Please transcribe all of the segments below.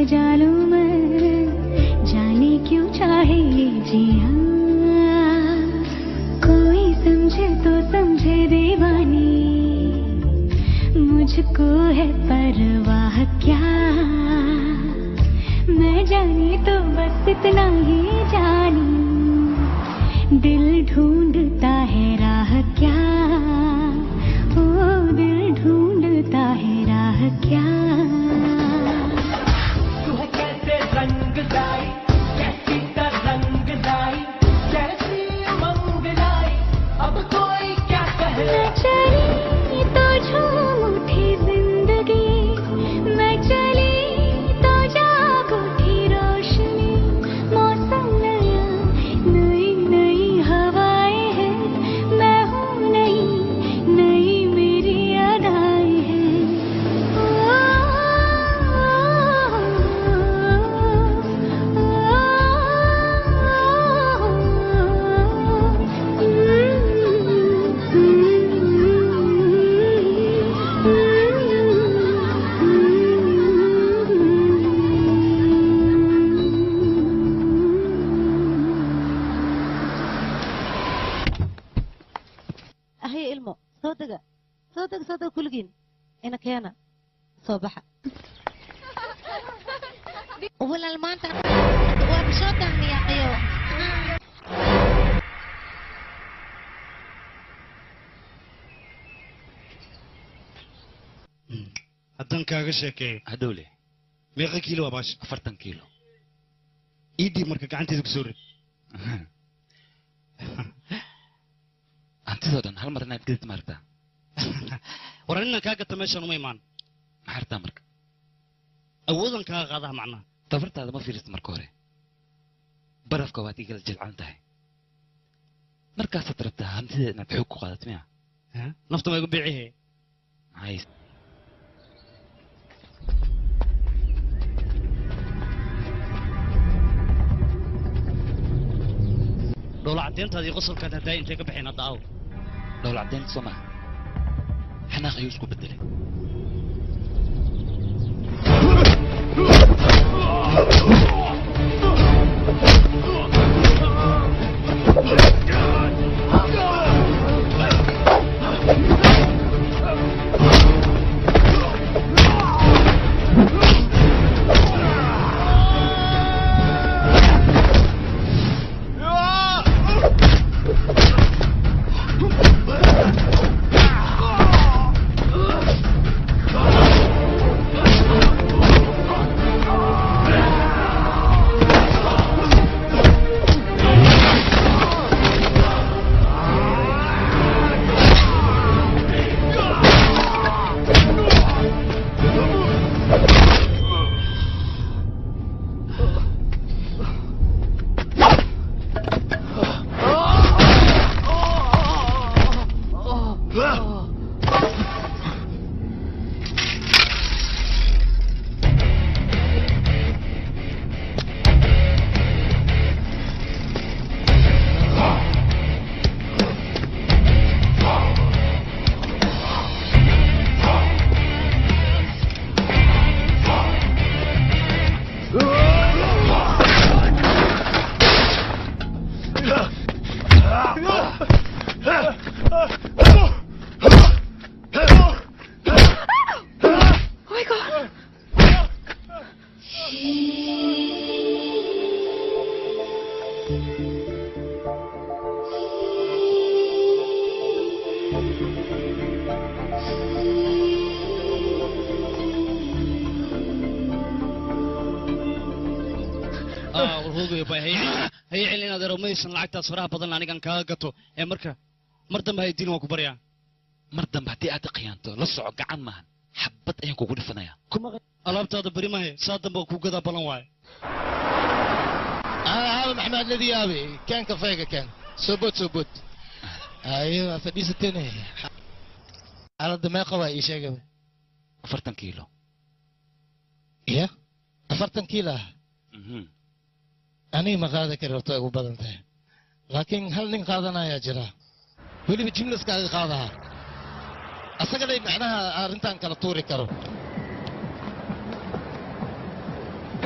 सजा लूं मैं जाने क्यों चाहे ये जिया कोई समझे तो समझे दीवानी मुझको है परवाह क्या मैं जानी तो बस इतना ही जानी दिल ढूंढता है राह क्या ओ दिल ढूंढता है राह क्या तू है कैसे रंग लाई कैसी तरंग लाई कैसी उमंग लाई अब कोई क्या कहे मैं चली तो झूम उठी जिंदगी मैं चली तो जाग उठी रोशनी मौसम नया नई नई हवाएं हैं मैं हूँ नई नई मेरी अदाएं हैं ahay ilmo soo dega soo dega soo dega kulligiin ina keena soo baxa walaal maanta waa soo dahmiyaaqiyo haddaan kaaga sheekeeyo hadhowle meeqa kiilo waa baasha afartan kiilo iidii marka gacanteeda kusoo rid hantidoo dhan hal mar inaad gedid maaragtaa war inaan kaa gata meeshaan uma imaan maxaa rabtaa marka awoodan kaaga qaadaha macnaha tabartaada ma fiirista marka hore barafka waad igala jilcan tahay markaasaad rabtaa hantideeda inaad xoog ku qaadato miya nafta ma igu biicihe hays dhoola caddeyntaada iyo qosolkaad haddaa intay ka baxeen hadda aw dhowla caddeynta soo maaha xanaaq ayuu isku bedelay hay celin adeero maysan lacagtaas faraha badan anigan kaaga gato ee marka mar dambe hay diin waan ku baryaa mar dambe haddii aad khiyaanto la soco gacan maahan xabad ayaan kugu dhifanayaa alaabtaada beri mahe saa dambe ku gadaa balan waaye هذا محمد الذي يابي كان كفاية كان سبوت سبوت ايوه فديستني على الدماغ قوي ايش يا afartan kiilo يا أفرتن كيلا Mhm. أنا ما قاعد أكرر تو بدن ته لكن هل نين قادنا يا جرا ولي بجملة قاعد قادها أسأل معناها أرنتان كلا توري كرو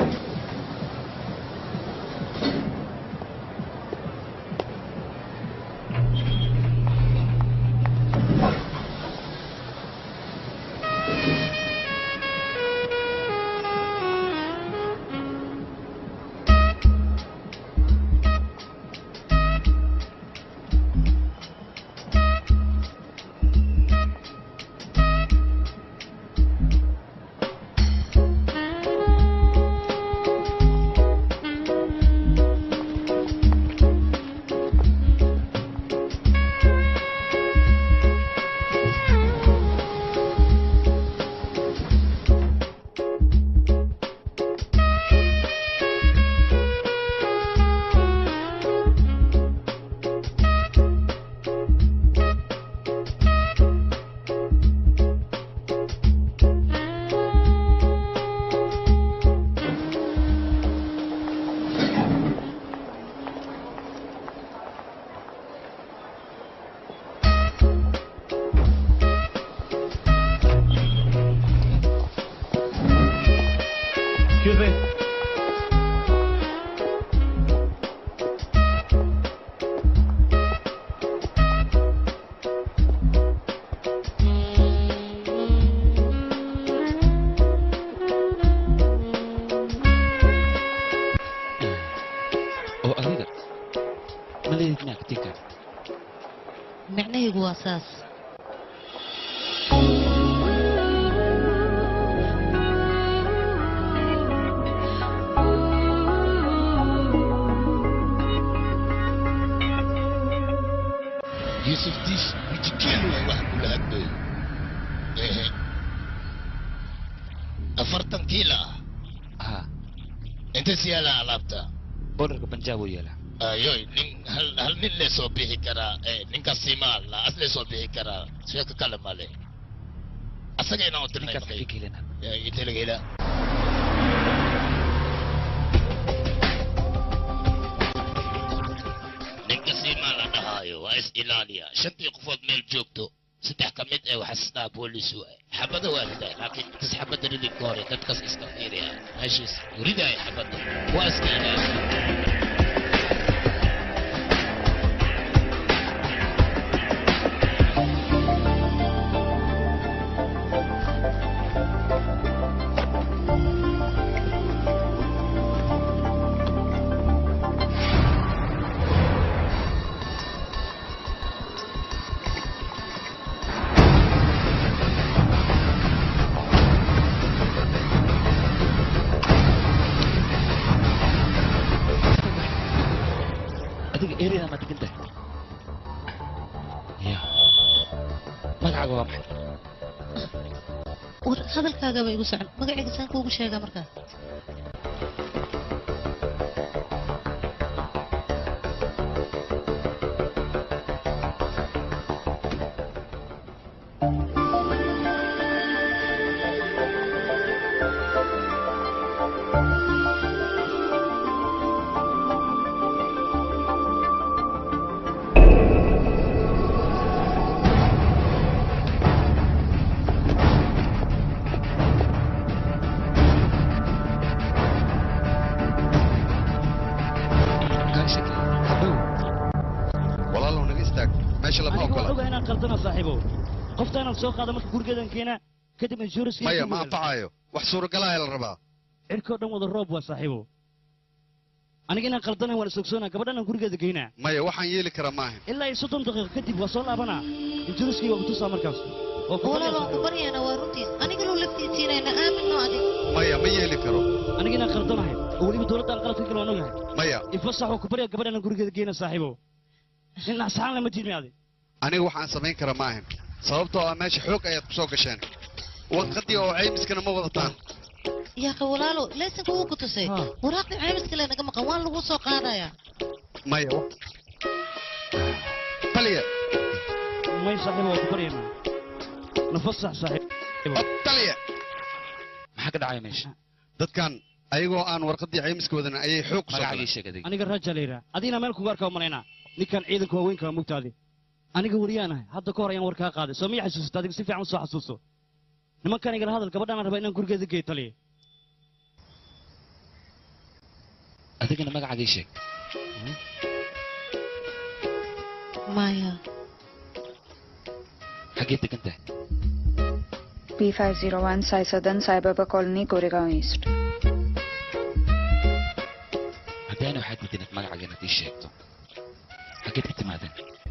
Excuse me. oo adiga ma leedid naagtinka micnahaygu waa saas يوسف ديش وجكيلو واحد كل هدوي إيه. أفرتن كيلا ha أنت سيالا علابتا boorarka banjaab uu yeelaa ayoy nin hal hal nin le soo bixi karaa ee ninka simaa la as le soo bixi karaa sheeko kale male asaga inaan u dirnay ninkaas xagee ka helina intelagela ninka simaa la dhahaayo waa is ilaaliya shantii qofood meel joogto saddex ka mid ee waxasnaa boolis waay xabada waa riday laakiin intas xabada ridin ka hore dadkas iska fiiriya meeshiis ridaaya xabada waa iska ilaaliya adiga ereyada ma degan tahay ya magacaaga waa maxay war hadalkaagaba igu socon magacayga saan kuugu sheegaa markaas kaa shakey habow walaalow naga istaag meesha lama aniga waan ogola ogahay inaan qaldana saaxiibow qofta inaan soo qaado marka gurigeedan keena kadib insurance maya ma anfacayo wax suuragalaha la rabaa cirkoo dhan wada roob waa saaxiibow aniga inaan qaldanahay waan isogsoonaa gabadhan aan gurigeeda geynaa maya waxaan yeeli karaa maahan ilaa iyo soddon daqiiqo kadib waa soo laabanaa insuranskii waa kutusaa markaas oo ku walaal waan ku baryaa baryaana waa runtii anigaloo laftiisiinayna aaminno adig maya ma yeeli karo aniga inaan qaldanahay oo weliba dowladdan qaladka kale waan ogahay maya ifasax oo ku baryaa gabadhan aan gurigeeda geyna saaxiibow nin naxsaxaan lama tiidmi adi aniga waxaan samayn karaa maahan sababtoo ah meesha xoog ayaad ku soo gasheen warqaddii oo caymiskana ma wadataan yaaka walaalo laysanka wuu ku tusay Ha. waraaqdii caymiska le naga maqan waan lagu soo qaadayaa maya wa- taliya may saaxiibo waa ku baryaynaa nafasax saaxiib taliya maxaa ka dhacaya meesha dadkan ayagoo aan warqaddii caymiska wadan ayay xoog ku soo magacaagii galeen sheeg adiga aniga raja la yidhaha adigna meel kugu arkaa malaynaa ninkan ciidanka waaweynka waa mugtaadi aniga waryaanahay hadda ka hor ayaan war kaa qaaday soo miya xasuusata adiga si fiican u soo xasuuso nimankan igala hadal gabadhaan raba inaan gurigeeda geey taliya adigana magacaagii sheeg maya xaggee degan tahay P501 Sai Southern Sai Baba Colony, Goregaon East. haddaana waxaad diidan inaad magacaaga inaad ii sheegto xaggeed ka timaadeen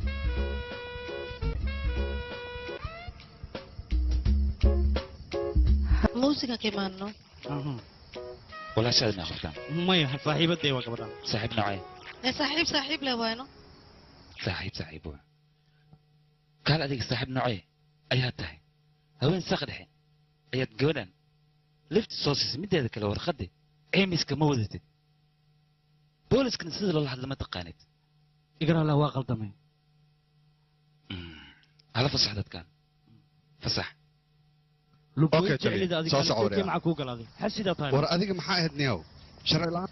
muusiga ka imaanno walaashaada ma aqortaan maya saaxiibadee waa gabadhaan saaxiib noocee ee saaxiib saaxiib leh waayno saaxiib saaxiib waa kaal adiga saaxiib noocee ayaad tahay haween saaq dhexe ayaad gabadhan lifti soo siisay mideeda kale warqadde ceymiska ma wadatid booliskana sida loola hadla ma taqaanid igarala waa qaldamay hala fasax dadkan fasax Okay, Tony. Soo soco waryaa. maxaa kuu galaaday xasidaa tahay war adiga maxaa ahayd niyow sharci la'aan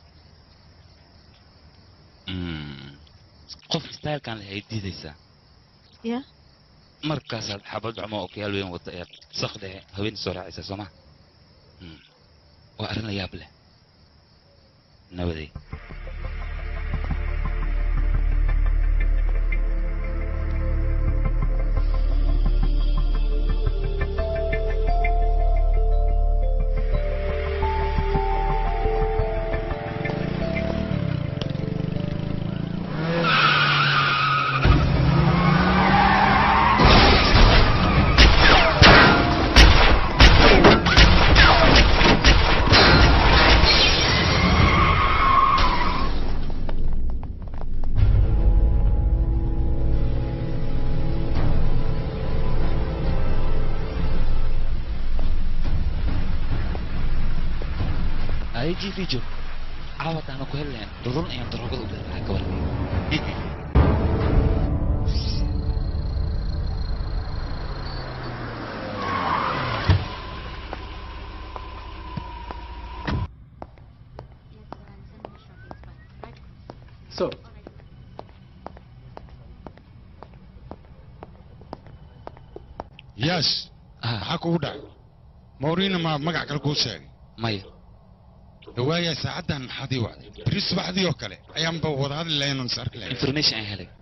qof istaylkan leh ay diidaysaa ya markaasaad xabad cumo oo kayaal weyn wata ee sak dhexe haween soo raacaysa soo ma waa arrin la yaab leh nabaday ay jiifi joog caawad aanu ku helayn dhurun ayaan daroogada u galahay gabar So. yaas maxaa kugu dhacay mawriina ma magac kale kuu sheegay maya dhawaaya saacaddan maxaad ii wacday beri subaxdii oo kale ayaanba wada hadli lahayn oon is arki lahayn information aan helay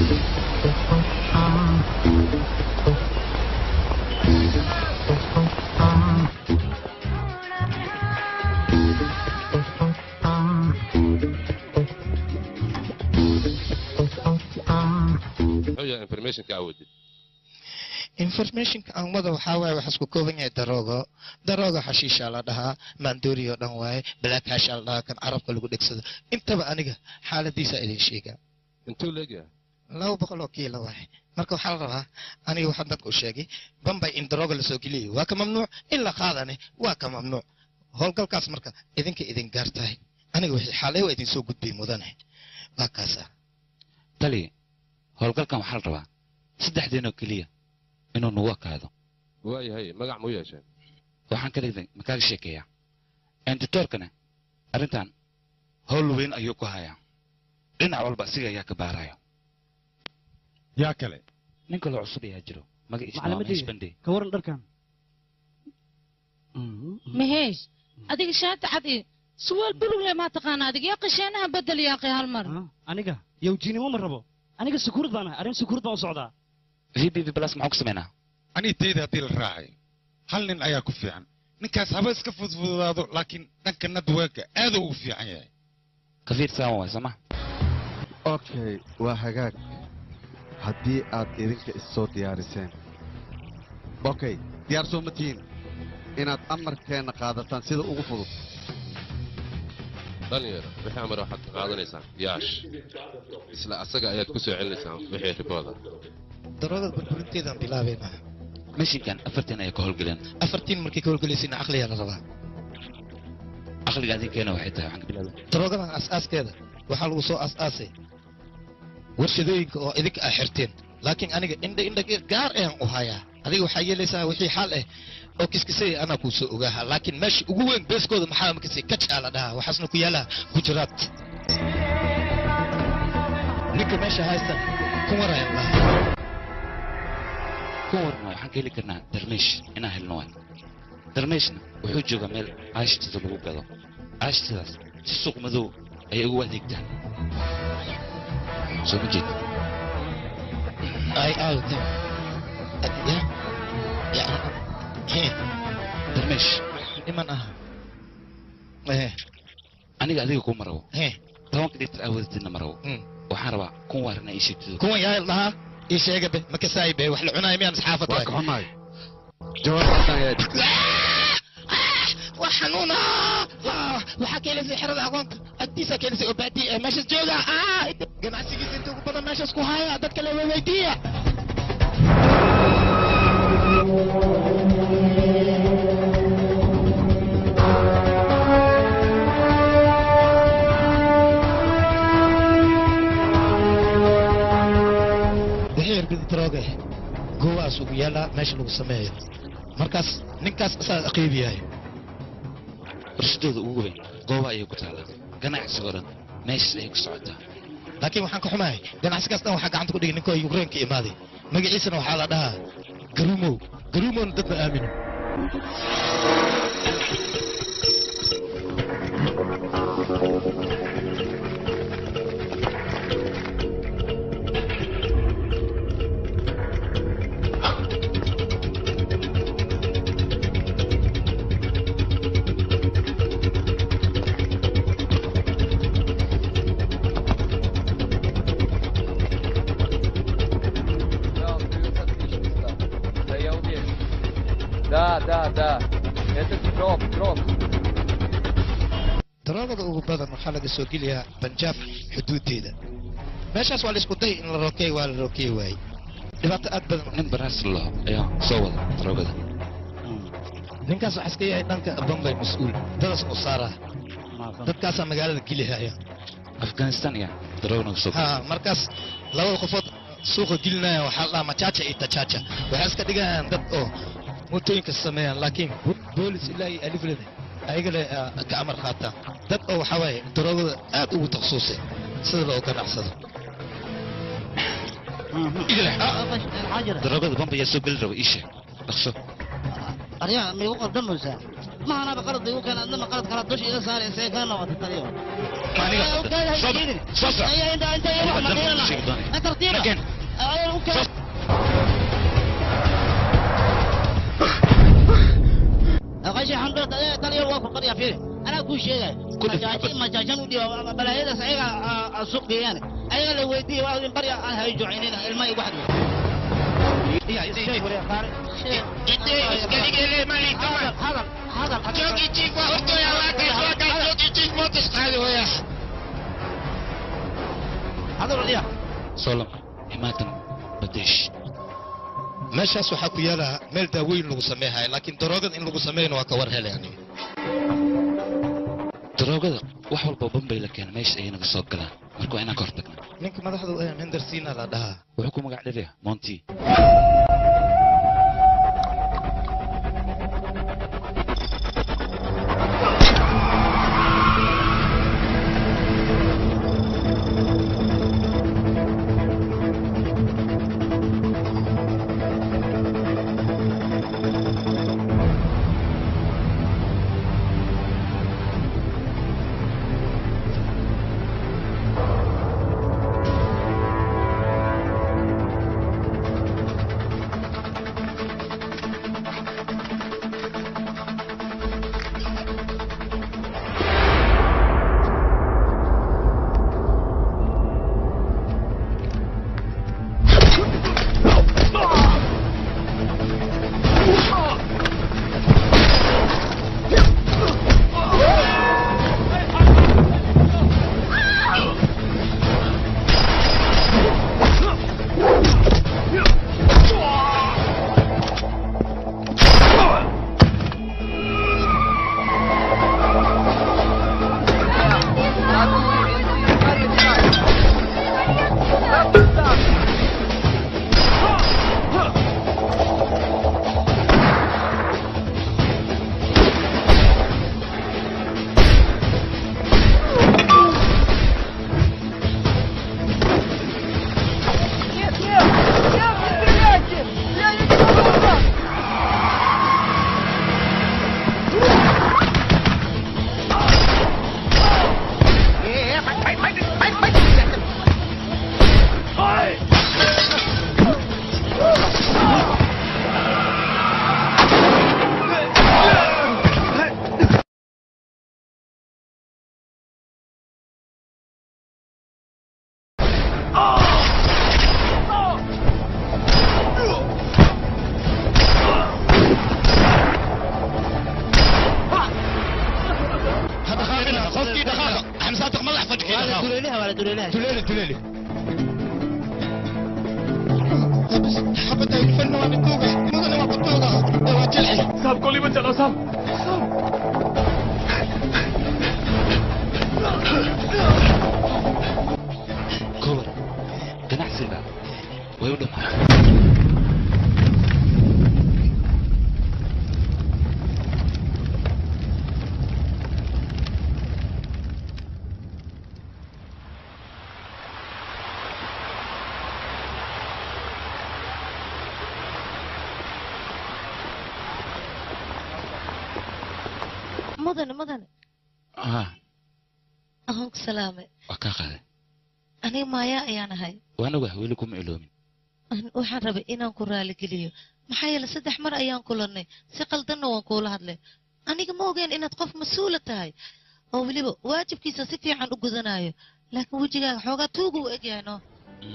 muxuu yahay informationka awoodid informationka aan wada waxaa waaye waxaa isku kooban yahay daroogo darooga xashiisha la dhahaa maandoori oo dhan waaye black hasha la dhahaa kan carabka lagu dhegsado intaba aniga xaaladiisa idin sheegaa intuu leegyahay laba boqol oo kiilo waaye marka waxaa la rabaa aniga waxaan dadka u sheegay bambay in darooga lasoo geliyay waa ka mamnuuc in la qaadane waa ka mamnuuc howlgalkaas marka idinka idin gaar tahay aniga wixii xaalay waa idin soo gudbay mudane waa kaasa tali howlgalkan waxaa la rabaa saddexdeenoo keliya inuu nagu akaado waayahay magac muu yeesheen waxaan ka dhigday makaaga sheekeeyaa enditoorkana arrintan howl weyn ayuu ku hayaa dhinac walba asiga ayaa ka baarayo yaa kale nin kaloo cusub ayaa jiro magaciisa waa macalamadeyda Mahesh Bande. ka waran dharkan maheesh adiga shaati cad iyo suwaal bulug leh maa taqaana adiga yaa qasheenaha bedel yaaqay hal mar aniga yowjiinimo ma rabo aniga sukuurad baan ahay arrin sukuurad baan u socdaa vbb plus maxaa ku samaynaa anii tayda haddii la raacay hal nin ayaa ku fiican ninkaas haba iska fudfudaado laakiin dhanka nadweega aad ugu fiican yahay kafiir saawan waay sooma okay waa hagaag haddii aad idinka issoo diyaariseen okay diyaar soo ma tihiin inaad amarkeenna qaadataan sida ugu fudud dhalinyaro wixii amar waxaad ka qaadanaysaan yaash isla asaga ayaad ku soo celinaysaan wixii ribooda daroogada burburinteedaan bilaabaynaa mashinkan afartan ayaa ka howlgeleen afartiin markay ka howlgelaysayna caqliyaa la rabaa caqliga adinkeena waxay tahay waxaan ka bilaabay daroogadan asaaskeeda waxaa lagu soo asaasay warshadooyinka oo idinka ah xirteen laakiin aniga indha indha gaar ayaan u hayaa adiga waxaa yeelaysaa wixii xal ah oo kiskisay anaa kuu soo ogaaha laakiin meesha ugu weyn beeskooda maxaa makasay kajaa la dhahaa waxaasna ku yaala gujaraat ninka meesha haysta kumarayaan lahaa ku warna waxaan ka heli karnaa darmeesh inaan helno waay darmeeshna wuxuu joogaa meel caashtada lagu gado caashtadaas si suuq madow ayay ugu adeegtaan soo ma jeed ay aawta darmeesh dhiman ah aniga adiga kuma rabo He. tobanka litir aawadatidna ma rabo waxaan rabaa kun waarna ii sheegtido kuwan yaa dhahaa ii sheega be ma kasaay be wax la cunaay miyaan isxaafad waa ka xumahay jawaabtaasaan ayaa waa xanuuna waxaa keenaysay xerada aqoonta agtiisa keenaysay oo baadiya ee meeshas jooga Ah, ganacsigiisa inta ugu badan meeshas ku haya dadka le weydiiya wixii irbida darooge goowaas ugu yaala meesha lagu sameeyo markaas ninkaas asaa qiib yahay warshadooda ugu weyn gooba ayay ku taallaa ganacsiga oo dhan meeshaas ayay ku socotaa laakiin waxaan ka xumahay ganacsigaas dhan waxaa gacanta ku dhigay ninkoo yukrainka imaaday magaciisana waxaa la dhahaa garumow garumowna dad ma aamino Да, это дроп, дроп. daroogada ugu badan waxaa laga soo geliyaa banjaab xuduudeeda meeshaas waa la isku day in la rokeey waa la rokeey waayey dhibaato aad badan nin baraas laho ayaa soo wada daroogada ninkaas waxaa iska yahay dhanka bombay mas-uul dadas u saaraa dadkaasaa magaalada gelihaya afghanistan ayaa daroogana soo ha markaas labada qofood suuqa gelinaya waxaa la dhahaa majaja iyo tajaja waxay iska dhigayaan dad oo mootooyinka sameeyaan laakiin boolis ilaa iyo aliflada ayagale ka amar qaataan dad oo waxaa waaye daroogada aad ugu takhasusay sida loo ganacsado daroogada bamba ayaa soo geli raba ii sheeg dhaqso aryaa miigu qardamaysaa mahanaba qalad igu keen adnama qalad kala dusha iga saaraysa kaa noqota taliyo qashi xandhood taliyo waa ku qarya fiiri anaa kuu sheegay majaajan u dhiiba balaayadaas ayaga suuq geeyaan ayaga la weydiiya waa in barya aan hay jucaynina ilma igu xadmi solam imaatan badesh meeshaas waxaa ku yaala meel daaweyn lagu sameeyahay laakiin daroogada in lagu sameeyana waa ka war helay aniga daroogada wax walba bambay la keena meesha ayay naga soo galaan marka waa inaan ka hortagna ninka madaxdu ee mendersina la dhahaa wuxuu ku magac dhalaya monty تليلي تليلي حبتها يكفلنا وانا توقع مدن ما بتوقع واجلعي साहब गोली मत चलाओ साहब kowar ganacsiga way u dhamaa mudane mudane ah ahoon ku salaamay waa kaa qaaday aniga maayaa ayaan ahay waan ogahay weli kuma iloomin An- waxaan rabay inaan ku raaligeliyo maxaa yeele saddex mar ayaan kulannay si qaldanna waan kuula hadlay aniga ma ogeen inaad qof mas-uula tahay oo weliba waajibkiisa si fiican u gudanayo laakiin wejigaaga xoogaa tuuga u egyahay no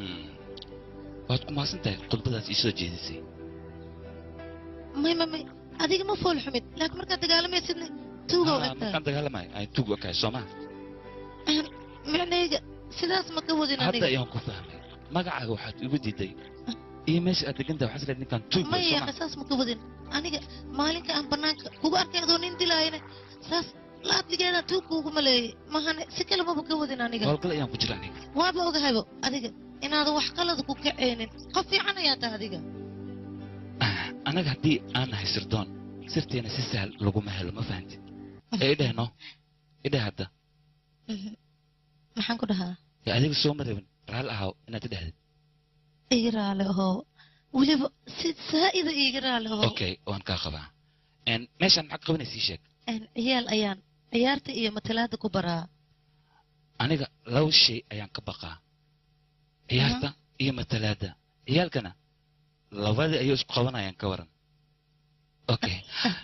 waad ku mahadsan tahay khudbadaas ii soo jeedisay may may may adiga ma fool xumid laakiin markaad dagaalamaysidna tuuga u Ah, egtahay markaan dagaalamayo ay tuug okahay soo maha micnayga sidaas ma ka wadin hadda aniga ayaan ku fahmay magacaaga waxaad igu diiday iyo meesha aad degan tahay waxaad isleedahay ninkaan tuug ma wey, soo yaqa maha saas ma ka wadin aniga maalinka aan banaanka kugu arkay adoo nin dilaayana saas laabtigeeda tuug kuugu maleeyay mahane si kale maba ka wadin aniga howlgal ayaan ku jira aniga waaba ogahaybo adiga inaadan wax qalad ku kaceynin qof fiican ayaa tahay adiga anaga haddii aan nahay sirdoon sirteena si sahal laguma helo ma fahanti ee idheh no idheh hadda maxaan ku dhahaa ee adiga soo ma rabin raali ahaw inaad idhehdid iga raali ahoo weliba si saa'ida iga raali ahoo okay waan kaa qabaa En, meeshaan maxaad qabanaysa ii sheeg Een, ciyaal ayaan ciyaarta iyo matalaada ku baraa aniga laba shay ayaan ka baqaa ciyaarta iyo matalaada ciyaalkana labadii ayuu isku qabanayaan ka waran okay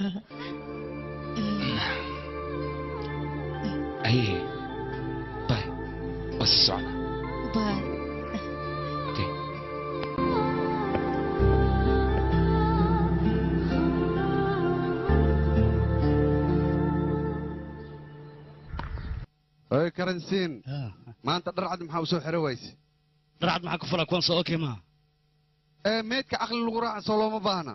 aye bay waa si socona Bye. okay oy karansiin maanta dharcad maxaa u soo xiro wayse dharcad maxaa ku fala kuwan soo okay maaha ee meydka caqli lagu raaca soo looma baahna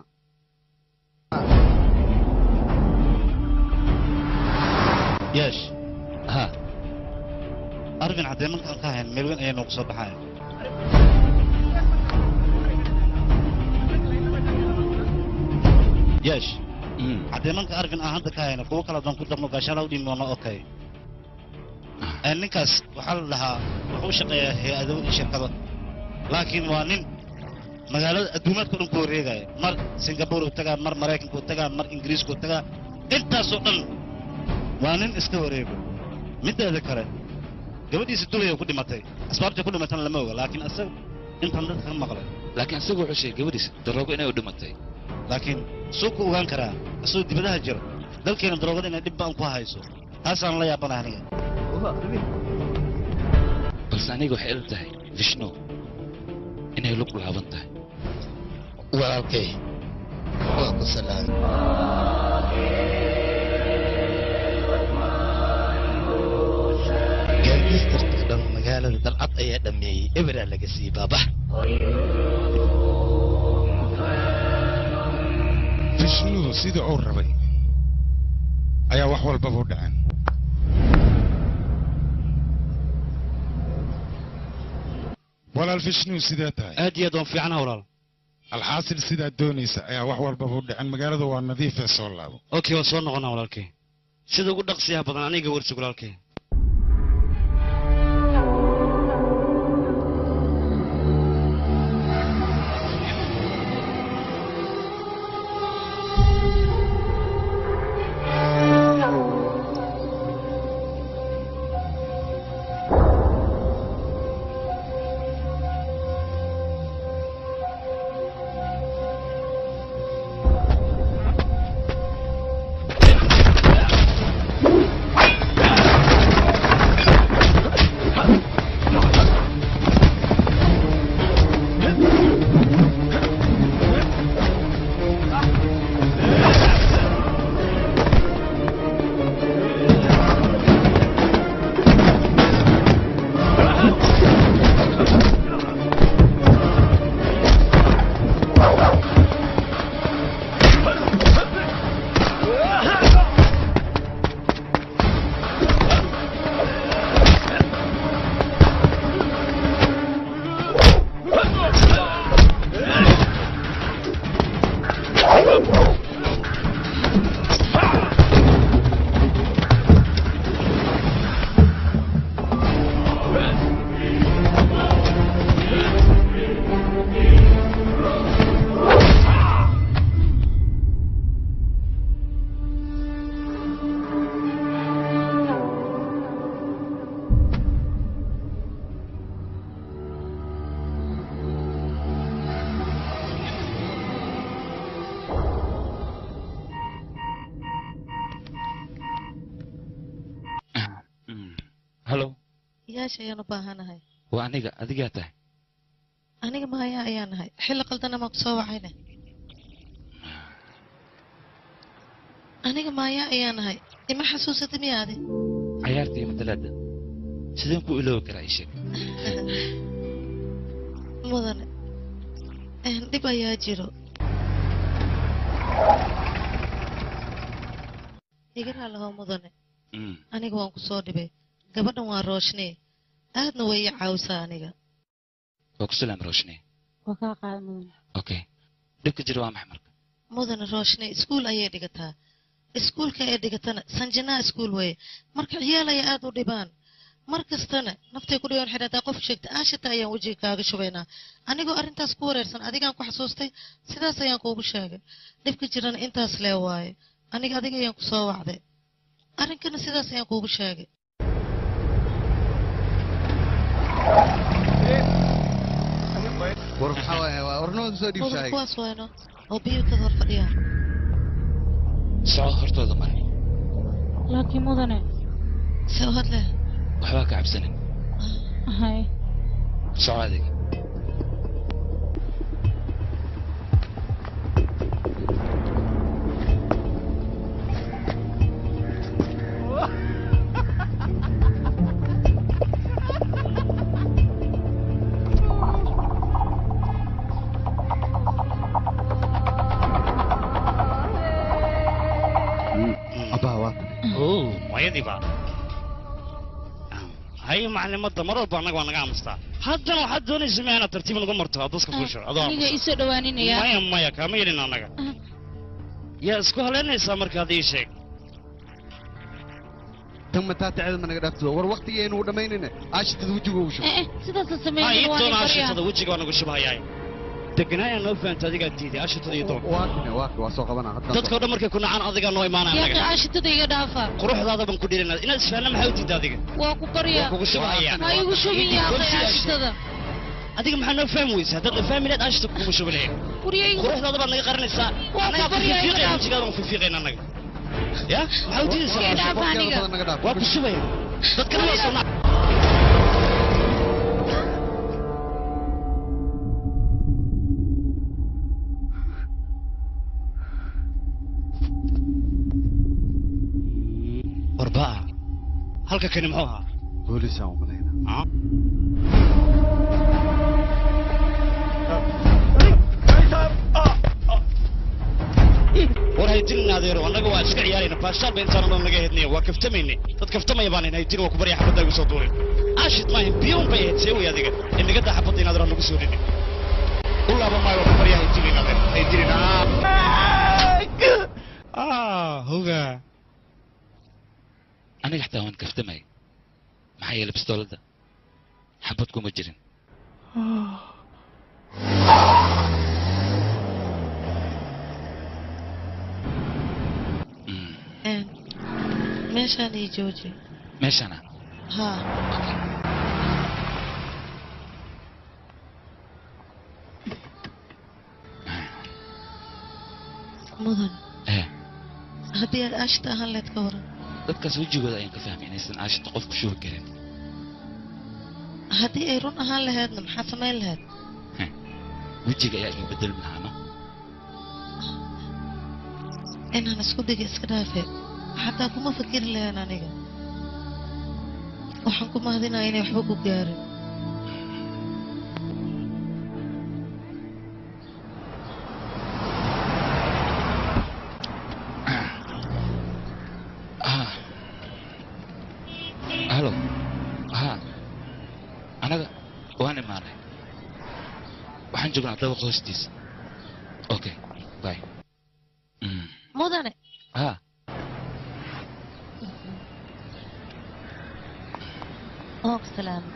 yeesh ha arvin haddee markaan ka hayn meel weyn ayaa noogu soo baxaya yeesh haddee marka arvin aan hadda ka hayno kuwo kale haddaan ku darno gaashaala u dhimi doono okay Ee, ninkaas waxaa la dhahaa wuxuu u shaqeeyaa hay-ado iyo shirkado laakiin waa nin magaalada adduumaadka dhan ku wareegaya mar singapore uu tagaa mar maraykanka uu tagaa mar ingiriiska uu tagaa intaasoo dhan waa nin iska wareego mideeda kale gabadhiisa dulaya ku dhimatay asbaabta ku dhimatana lama oga laakiin isaga intan dadka ka maqlay laakiin isagu wuxuu sheegay gabadhiisa daroogo inay u dhimatay laakiin suu ku ogaan karaa isagoo dibadaha jira dalkeena daroogada inay dhib ba'an ku hayso taasaan la yaabanahay aniga balse aniga waxay ila tahay vishnu inay lug laaban tahay walaalkay waa ku salaamay gaangistarka dhan magaalada dalcad ayaa dhammeeyey eberaa laga siiyey baaba vishnuhu sida uu rabay ayaa wax walbaba u dhaceen walaal vishnuhu sidee tahay aad iyo aad waan fiicanaha walaal alxaasil sidaad doonaysa ayaa wax walbaba u dhaceen magaalada waa nadiifee soo laabo okay waan soo noqonaa walaalkay sida ugu dhaqsiyaha badan aniga warsig walaalkay hallo yaasha ayaan u baahanahay waa aniga adigaa tahay aniga maayaa ayaa nahay xilli qaldana maa ku soo wacayne aniga maaya ayaan ahay ima xasuusata miyaade cayaarta iyo matalaada sideen ku iloobi karaa ii sheeg mudane een, dhib ayaa jiro iga raalaho mudane Mm. aniga waan ku soo dhibay gabadhan waa rooshnee aadna way ii caawisaa aniga waa ku salaam rooshne waa kaa qaada mudan okay dhibka jira waa maxay marka mudane rooshnee iskuul ayay dhigataa iskuulka ay dhigatana sanjanaa iskuul weeye marka ciyaal ay aad u dhibaan mar kastana naftay ku dhibaan xidhataa qof sheegta aashita ayaan wejiga kaaga shubaynaa anigoo arrintaas ku wareersan adigaan ku xasuustay sidaas ayaan kuugu sheegay dhibka jirana intaas lee waaye aniga adiga ayaan ku soo wacday arrinkana sidaas ayaan kuugu sheegay war maxaa waaye waa warnimada soo mudane dhiibshahay kuwaas wayno oo biyuutad hor fadhiyaan soco hortooda mar laakiin mudane se u hadle waxbaa ka cabsanin hay soco adiga abbaa waa oo mayadiiba hay maclimadda mar walba annaga waa naga aamustaa haddana waxaad doonaysa ma inaad tartiib nagu marto aad daska fuusho adoo aniga aamusan. isoo dhawaaninaya maya maya kaama yelin annaga yaa isku haleynaysaa markaad ii sheeg tan mataataceda ma naga dhaafto war waqtigaynu u dhammaynayna aashitada wejiga ugu shubay eh eh sidaasa ha sameeyay ii waa doona baryaa ashitada wejiga waa nagu shubhayaay deganaayaa noo fahamta adigaa diiday ashitada ii doon waa kane waa waa soo qabanaa hadda dadkao dhan markay ku nacaan adigaa noo imaanaya yaaqi annaga aashitada iga dhaafa quruxdaada ban ku dhirinaa inaad isfahanna maxaa u diidda adiga waa ku baryaa waa kugu shubhayaa ha igu shubin yaaqi aashitada adiga maxaa noo fahmi weysa haddaad na fahmi lahayd ashita kuguma shubi lahayn waryaygu quruxdaada baad naga qaranaysaa Waa annagaa ku baryaa iga fifiiqayna dhaaf. wejigaada waan fifiiqayna annaga ya maxaa u diidaysaa Iga dhaaf waqtigeeda aniga badan naga dhaaf waa ku shubaya dadkana waa soo nac warbaa halka kani muxuu ahaa boolisaan u malayna Ah? war haydinin adeero annaga waa iska ciyaarayna baashaal ba intaan dhan naga hednaya waa kaftamayne dad kaftamaya baan haydin waa ku barya xabadda igu soo duurin aashid maahin biyuun bay ahayd see wey adiga inagadda xabadda inaad ran nagu soo dhinin u laaba maayo waa ku barya haydinin adeer haydinin ah hoga aniga xataa waan kaftamay maxaa yeelay bistooladda xabad kuma jirin Mm, Een, meeshaan ii jooji meeshana haa mudan eh haddii aad aashita ahaan leed ka waran dadkaas wejigooda ayaan ka fahmay inaysan aashita qof ku shubi karin haddii ay run ahaan laheedna maxaad samayn lahayd wejiga ayaa iga bedelmi lahaano inaan isku diga iska dhaafe xataa kuma fakiri lahayn aniga waxaan ku mahadinaya inay waxba ku gaarin ah halo ha anaga waan imaanay waxaan joognaa dabaqa hoostiisa okay bye Mm, mudane ha oo salaam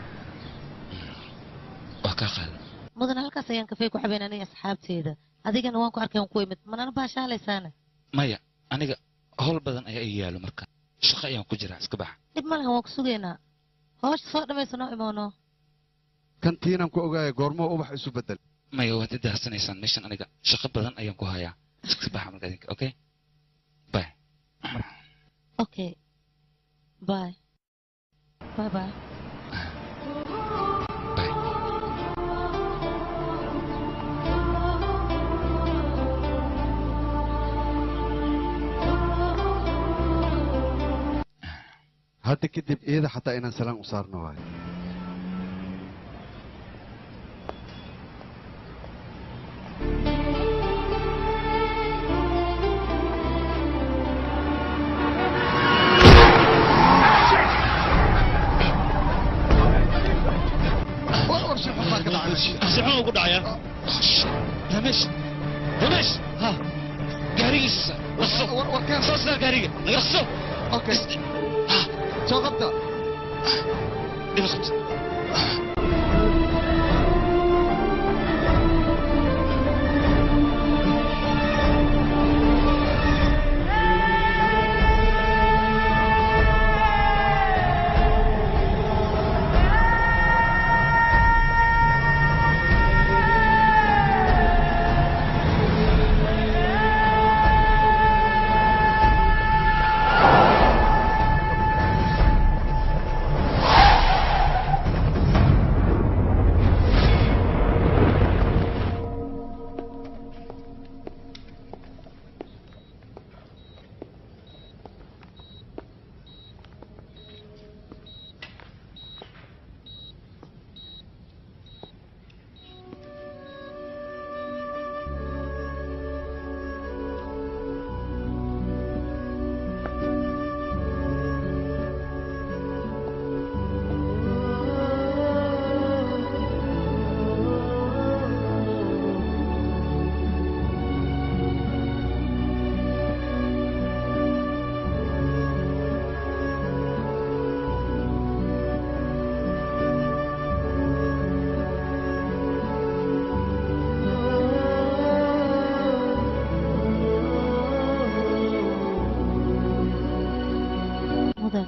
waa kaa qaada mudane halkaas ayaan kafee ku xabeyn aniga asxaabteeda adigana waan ku arkay waan ku imid manana baashaalaysaana maya aniga howl badan ayaa ii yaalo marka shaqo ayaan ku jiraa iska baxa dhib ma lahan waan ku sugaynaa hoosha soo dhamaysa noo imoono kantiinaan ku ogaaya goormoo ubax isu bedel maya waad i daadsanaysaan meeshan aniga shaqo badan ayaan ku hayaa iska baxa marka idinka okay bye okay bye bye bye bye Oh hadda kadib iyada xataa inaan salaan u saarno waayo sixun ugu dhacaya damesh damesh ha gaarigiisa laso soo saar gaariga naga laso okay soo qabta dhiba qabta mudan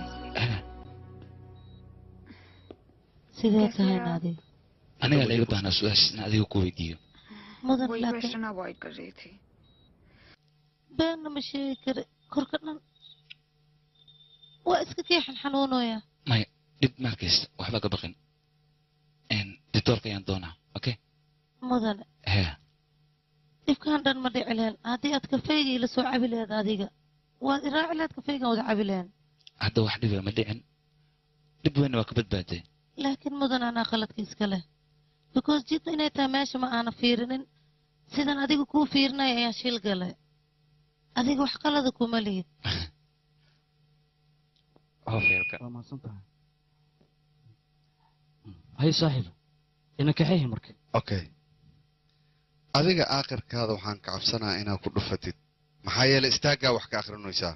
sidee tahay naadi anigaa laiga baahnaa su-aasha in adiga ku weydiiyo mudan वही laakiin question avoid कर रही थी beenna ma sheegi kara korka dhan waa iska keexan xanuunooya maya dhib markaysta waxba ka baqin ditoorka ayaan doonaa okay mudane hee dhibkaan dhan ma dhici lehen haddii aad kafeygii la soo cabi laheed adiga waad iraaci laheed kafeygan wada cabi lehen hadda wax dhiba ma dhicin dhib weynna waa ka badbaaday laakiin mudan anaa qaladkiiska leh because jidda inay tahay meesha ma aana fiirinin sidan adiga kuu fiirinaya ayaa shil gale adiga wax qalada kuma lihid waa mahadsan tahay hay saaxiib ina kaxeehi marka okay adiga aakhirkaada waxaan ka cabsanaa inaad ku dhufatid maxaa yeelay istaaggaa wax ka akhrinaysaa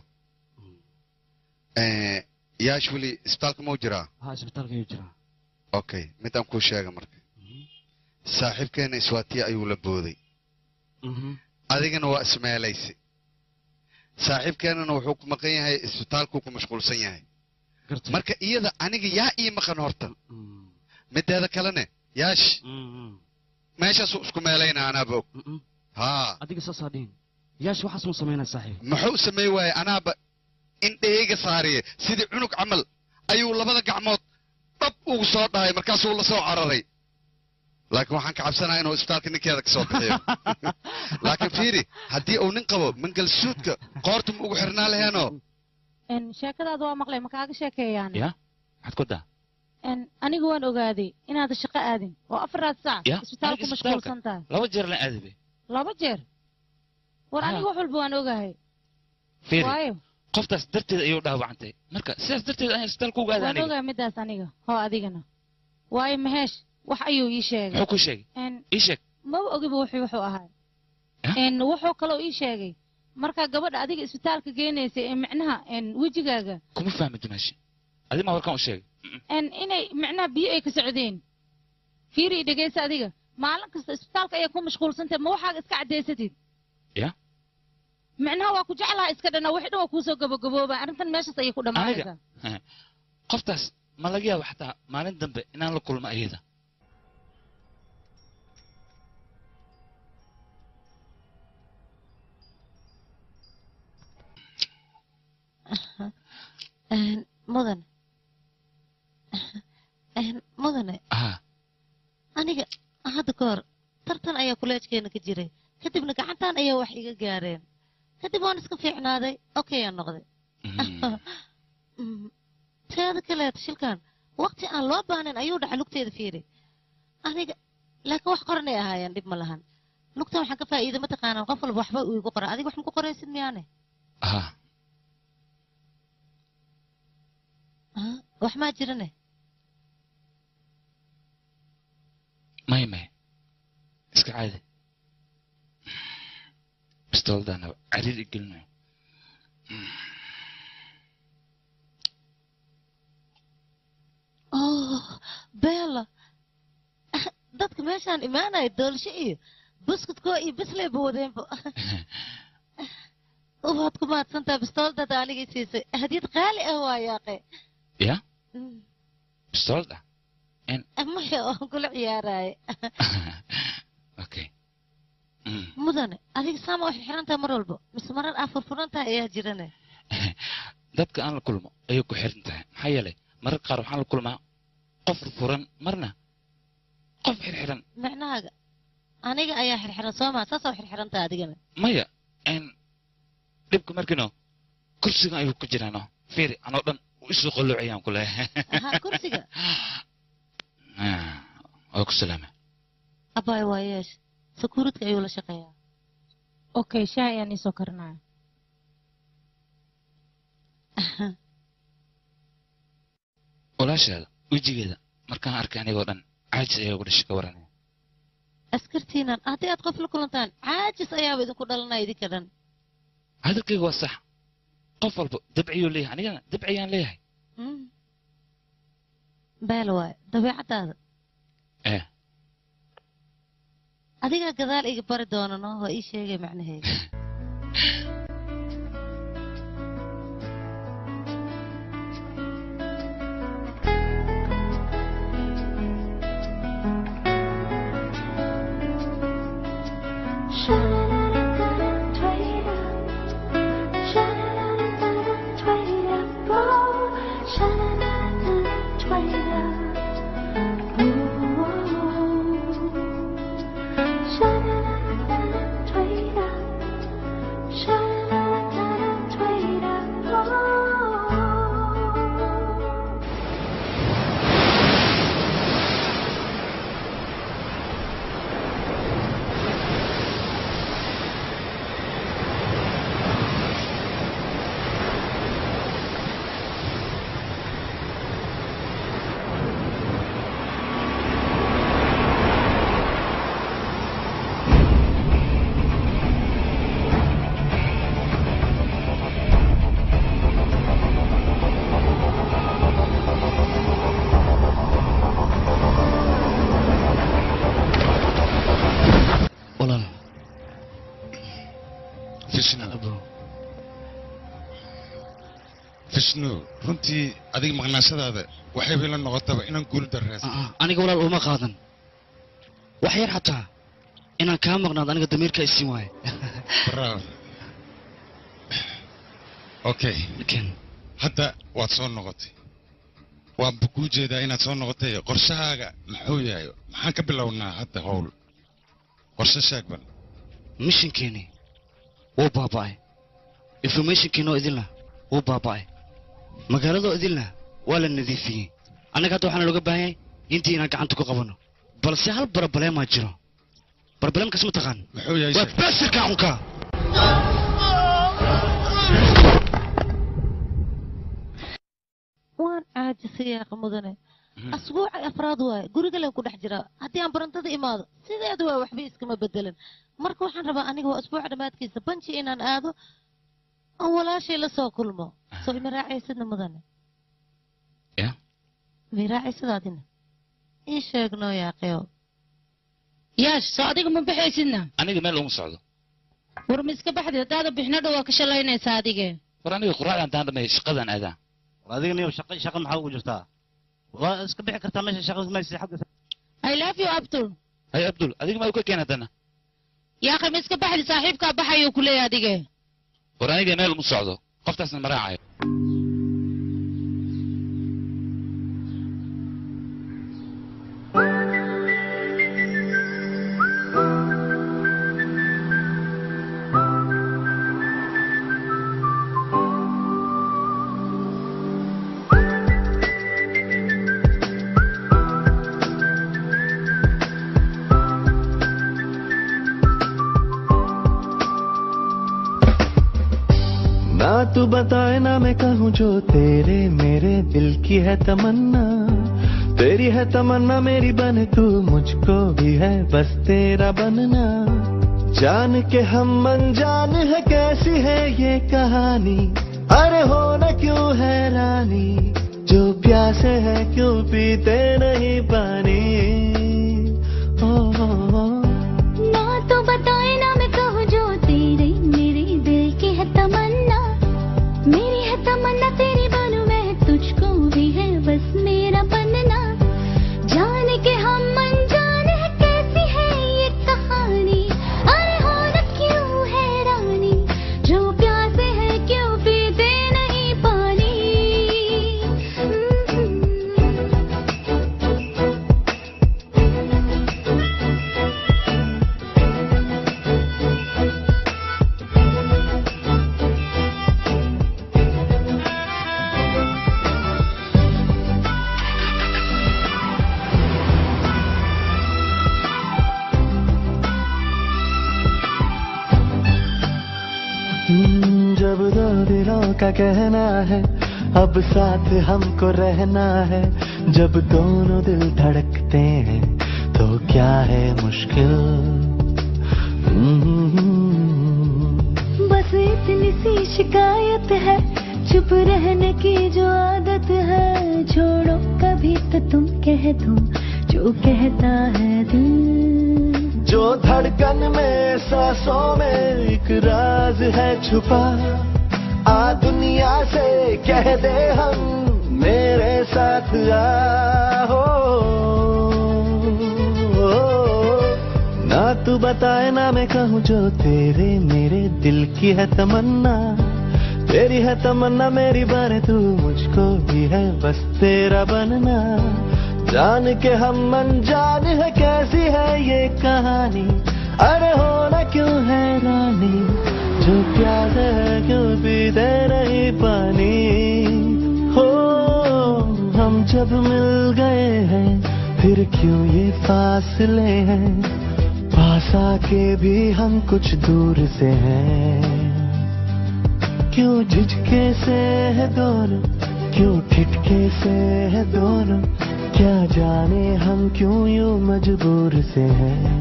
yaash weli isbitaalka mau jiraa ha isbitaalka ayuu jiraa okay midaan kuu sheega marka saaxiibkeenna iswaatiya ayuu la booday adigana waa ismeelaysi saaxiibkeennana wuxuu ku maqan yahay isbitaalkuu ku mashquulsan yahay marka iyada aniga yaa ii maqan horta mideeda kalene yaash meeshaasuu isku meelayna anaaba og haa adiga saasaa dhihin yaash waxaas mu samaynaa saaxiib muxuu samey waaye anaaba indheyga saariye sidii cunug camal ayuu labada gacmood dhab ugu soo dhahay markaasuu la soo cararay laakiin waxaan ka cabsanaa inuu isbitaalka ninkeeda ka soo bixiyo laakiin fiiri haddii uu nin qabo mangalsuudka qoorta ma ugu xirnaa laheenoo sheekadaada waa maqlay ma kaaga sheekeeyaan ya maxaad ku daa aniga waan ogaaday inaad shaqo aadin oo afaraad saac Ya, isbitaalku aniga mashquulsan tahay laba jeer la aadabe laba jeer war aniga wax walba waan ogahay fiiri waayo qoftaas darteed ayuu dhaawacantay marka sidaas darteed ayaan isbitaalka uga aada waan aniga ogahay midaas aniga hoo adigana waayo maheesh wax ayuu ii sheegay muxuu ku sheegay En, ii sheeg maba ogiba wuxuu wuxuu ahaa En, wuxuu kaloo ii sheegay markaa gabadha adiga isbitaalka geenaysay ee micnaha en, wejigaaga kuma fahmi dumaashi adi ma warkaan u sheegay en, inay micnaha biyo ay ka socdeen fiiri i dhegeysa adiga maalin kasta isbitaalka ayaa ku mashquulsantahay ma waxaaga iska caddaysatid ya micnaha waa ku jeclaha iska dhana wixii dhan waa kuusoo gabagabooba arrintan meeshaas ayay ku dhammaanaysaa aniga qoftaas ma laga yaabo xataa maalin dambe inaan la kulmo ayada En, mudane En, mudane ah aniga hadda ka hor tartan ayaa kuleejkeena ka jiray kadibna gacantan ayaa wax iga gaareen kadib waan iska fiicnaaday okay aan noqday Mm, teeda kaleeta shilkan waqti aan loo baahnayn ayuu dhaca lugteeda fiiri aniga laakiin wax qoranay ahaayeen dhib ma lahan lugtan waxaan ka faa'iida mataqaanaa qof walba waxba uu igu qora adiga wax ma ku qoraysid miyaane ha Ah, wax maa jirane may may iska caadi bistooladaana cariir igelinayo oh beela dadka meeshaan imaanaya doolsho iyo buskudkoo iyo bisleyba wadeenba waad ku mahadsantaha bistooladaada anigay siisay hadiyad qaali ah waa yaaqe ya bistoolada maya oon kula ciyaaraaye okay mudane adiga saama waxay xiran tahay mar walba mise marar aa furfuran tahay ayaa jirane dadka aan la kulmo ayay ku xiran tahay maxaa yeelay mararka qaar waxaan la kulmaa qof furan marna qof xirxiran micnahaaga aniga ayaa xirxiran soo maa saasoo xirxiran tahay adigana maya n dhibka markino kursiga ayuu ku jiraano fiiri anoo dhan isu qoloocayaan ku leeyahay ha kursiga waa ku salaama abaay waa yeesh sakuuridka ayuu la shaqeeyaa okay shaah ayaan iisoo karinaya walaashaada wejigeeda markaan arkay anigoo dhan caajis ayaa ugu dhashay ka waranaya askartiinan haddii aad qof la kulantaan caajis ayaaba idinku dhalanaya idinka dhan hadalkayga waa sax qof walba dabciyuu leeyahay anigana dabciyaan leeyahay beel waaye dabeecaddaada eh adigaa gadaal iga bari doonano waa ii sheegay macnaheeda walaal fishnu fishnu runtii adiga maqnaashadaada waxay bay la noqotaba inaan guul darreesan aniga walaal uma qaadan wax yar xataa inaan kaa maqnaado aniga damiirka isiin waaye bravo okay hadda waad soo noqotay waanba kuu jeedaa inaad soo noqotay qorshahaaga muxuu yahay maxaan ka bilownaa hadda howl qorshe sheegban mishinkeeni wuu baaba'ay informationkiinoo idinla wuu baaba'ay magaaladoo idinla waa la nadiifiyey annaga hadda waxaana looga baahan yahay intii inaan gacanta ku qabanno balse hal barabaleemaa jiro barabaleemkaas ma taqaan muxuu yahay waa baasirka xunka waan caajisay yaaqa mudane asbuucay afraad waaye guriga leen ku dhex jiraa haddii aan barantada imaado sideeda waa waxba iskama bedelan marka waxaan rabaa aniga waa asbuuca dhammaadkiisa banji inaan aado oo walaashay la soo kulmo soo ima raacaysidna mudane ya ma raacaysidaadina ii sheegno yaaqeyo yaash soo adiga ma baxaysidna aniga meel uma socdo war ma iska baxdi haddaada bixino dhow waa ka shalaynaysaa adige war aniga quraacdan daan dhamay shaqadan aadaa adiga niyo shaqa shaqa maxaa ugu jirtaa waa iska bixi kartaa meesha shaqada maysi xagga i love you abdul hay abdul adiga maa u ka keen haddana yaaqi ma iska baxdi saaxiibkaa baxayuu ku leeyahay adige war aniga meel uma socdo qoftaasna ma raacayo बताए ना मैं कहूँ जो तेरे मेरे दिल की है तमन्ना तेरी है तमन्ना मेरी बन तू मुझको भी है बस तेरा बनना जान के हम अनजान है कैसी है ये कहानी अरे हो न क्यों हैरानी जो प्यासे है क्यों पीते नहीं पानी ओ, ओ, ओ ना तो बताए ना मैं कहूँ जो तेरे मेरे दिल की है तमन्ना मेरी है तमन्ना तेरी बनूं मैं तुझको भी है बस मेरा बनना जान के हम अनजान है कैसी है ये कहानी अरे हो न क्यों हैरानी जो प्यासे है क्यों पीते नहीं पानी हम्म, जब दो दिलों का कहना है अब साथ हमको रहना है जब दोनों दिल धड़कते हैं तो क्या है मुश्किल हम्म, बस इतनी सी शिकायत है चुप रहने की जो आदत है छोड़ो कभी तो तुम कह दो जो कहता है दिल जो धड़कन में सांसों में एक राज है छुपा आ दुनिया से कह दे हम मेरे साथ आओ ना तू बताए ना मैं कहूँ जो तेरे मेरे दिल की है तमन्ना तेरी है तमन्ना मेरी बने तू मुझको भी है बस तेरा बनना जान के हम अनजान है कैसी है ये कहानी अरे होना क्यों है रानी जो प्यास है क्यों पीते नहीं पानी हो हम जब मिल गए हैं फिर क्यों ये फासले हैं पास आके भी हम कुछ दूर से हैं क्यों झिझके से है दोनों क्यों ठिठके से है दोनों क्या जाने हम क्यों यूं मजबूर से हैं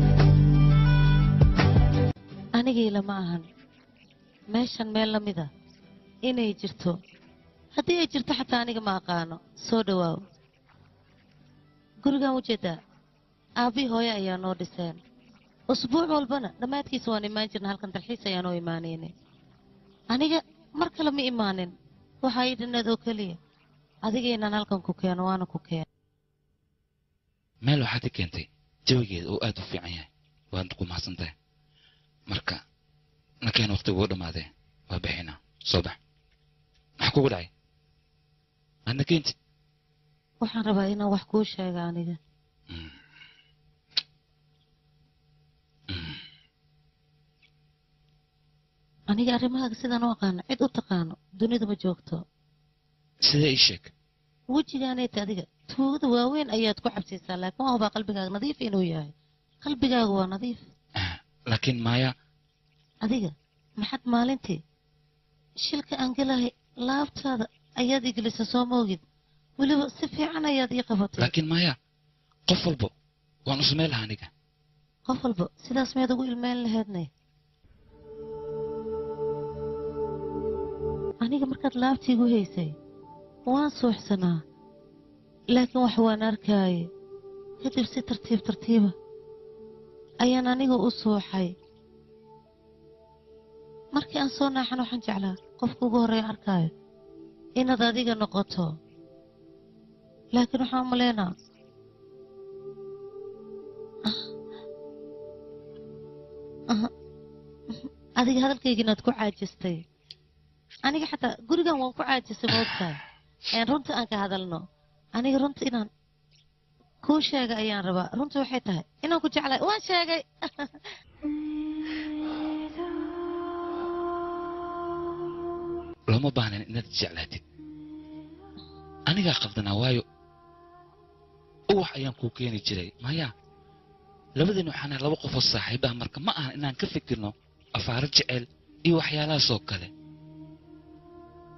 aniga ilama ahan meeshan meel la mid a inay jirto haddii ay jirto xataa aniga ma aqaano soo dhowaaw gurigan ujeedaa aabbii hooyo ayaa noo dhiseen usbuuc walbana dhammaadkiisa waan imaan jirna halkan dalxiis ayaanoo imaanayne aniga mar kale ma imaanin waxaa ii dhinnaed oo keliya adiga inaan halkan ku keeno waana ku keeno meel waxaad i keentay jawigeeda oo aad u fiican yahay waad ku mahadsantahay marka nakeen waqtigu u dhammaadee waa bixinaa soo bax maxaa kugu dhacay aadna keentid waxaan rabaa inaan wax kuu sheega aniga aniga arrimahaaga sidaan u aqaano cid u taqaano dunida ma joogto sidee ii sheeg wejigaanayta adiga tuugada waaweyn ayaad ku cabsiisaa laakiin waa hubaa qalbigaaga nadiif inuu yahay qalbigaaga waa nadiif laakiin maaya adiga maxad maalintii shilka aan gelahay laabtaada ayaad igelisa soo moogid weliba si fiican ayaad ii qabatay laakiin maaya qof walbo waan u samayn lahaa aniga qof walba sidaas miyaad ugu ilmeyn laheednay aniga markaad laabtiigu haysay waan suuxsanaa laakiin wax waan arkaaye kadib si tartiib tartiiba ayaan aniga u suuxay markii aan soo naaxan waxaan jeclaa qofka ugu horreeya arkaayo inaad adiga noqoto laakiin waxaan u malaynaa adiga hadalkayga inaad ku caajistay aniga xataa gurigan waan ku caajisay moogtahay een runta aan ka hadalno aniga runta inaan kuu sheega ayaan rabaa runta waxay tahay inaan ku jeclahay waan sheegay looma baahnayn inaad jeclaatid anigaa qaldanaa waayo uwax ayaan kuu keeni jiray maya labadeen waxaan ahay laba qofoo saaxiib ah marka ma ahan inaan ka fikirno afaaro jecel iyo waxyaalahaasoo kale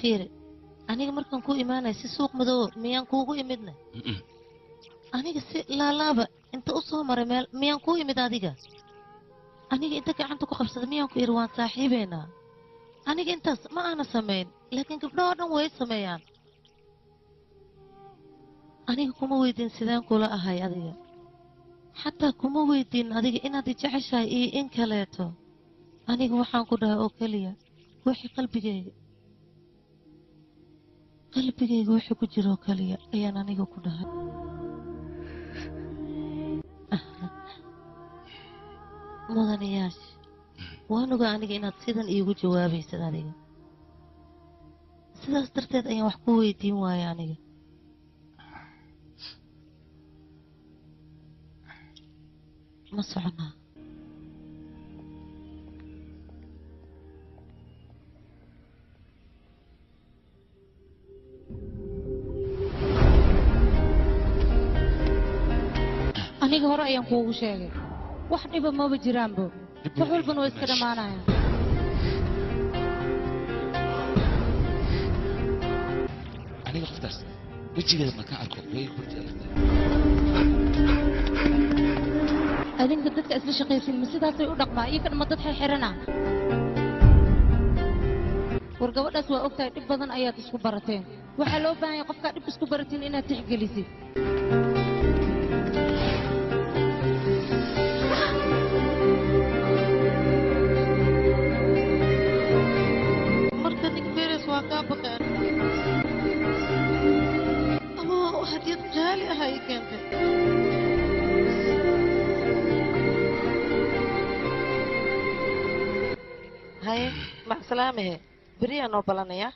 fiiri aniga markaan ku imaanaya si suuq madoobo miyaan kuugu imidna Mm-mm. aniga si laalaaba inta u soo maray meel miyaan kuu imid adiga aniga inta gacanta ku qabsada miyaan ku idhi waan saaxiibeynaa aniga intaas ma aana samayn laakiin gabdhahoo dhan way sameeyaan aniga kuma weydiin sideen kula ahay adiga xataa kuma weydiin adiga inaad i jeceshahay iyo in kaleeto aniga waxaan ku dhahay oo keliya wixii qalbigayga qalbigayga wixii ku jira oo keliya ayaan aniga ku dhahay mudanayaasha waan ogaa aniga inaad sidan iigu jawaabaysid adiga sidaas darteed ayaan wax ku weydiin waaya aniga ma soconaa aniga hore ayaan kuugu sheegay wax dhiba maba jiraanbo wax walbana waa iska dhammaanayaan aniga qoftaas wejigeeda markaan arko way burdi adag adinka dadka isla shaqaysin ma sidaasay u dhaqmaa iyo kadhama dad xirxirana war gabadhaas waa ogtahay dhib badan ayaad isku barateen waxaa loo baahan yahay qofkaa dhib isku baratiin inaad tixgelisid marka nig beres waa kaa baqeen ama hadiyad jaali ah ay keentay haye macsalaamahe beriyaa noo balanaya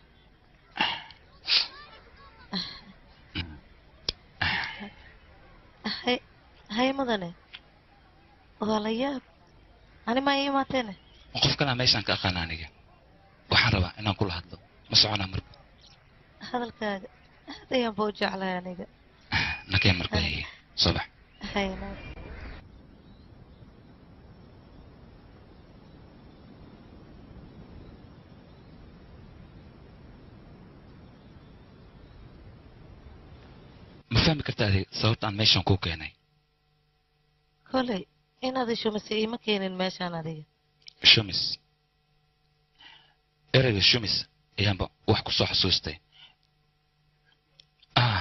hay haye mudane waa la yaab ani maa ii imaateene qof kalaa meeshaan ka aqaana aniga waxaan rabaa inaan kula hadlo ma soconaa marka hadalkaaga aad ayaan ba u jeclahay aniga nakee marka haye soo bax hayna ma fahmi kartaa adiga sababta aan meeshaan kuu keenay koley inaad isho mise iima keenin meeshaan adiga shumis ereyga shumis ayaanba wax ku soo xasuustay ah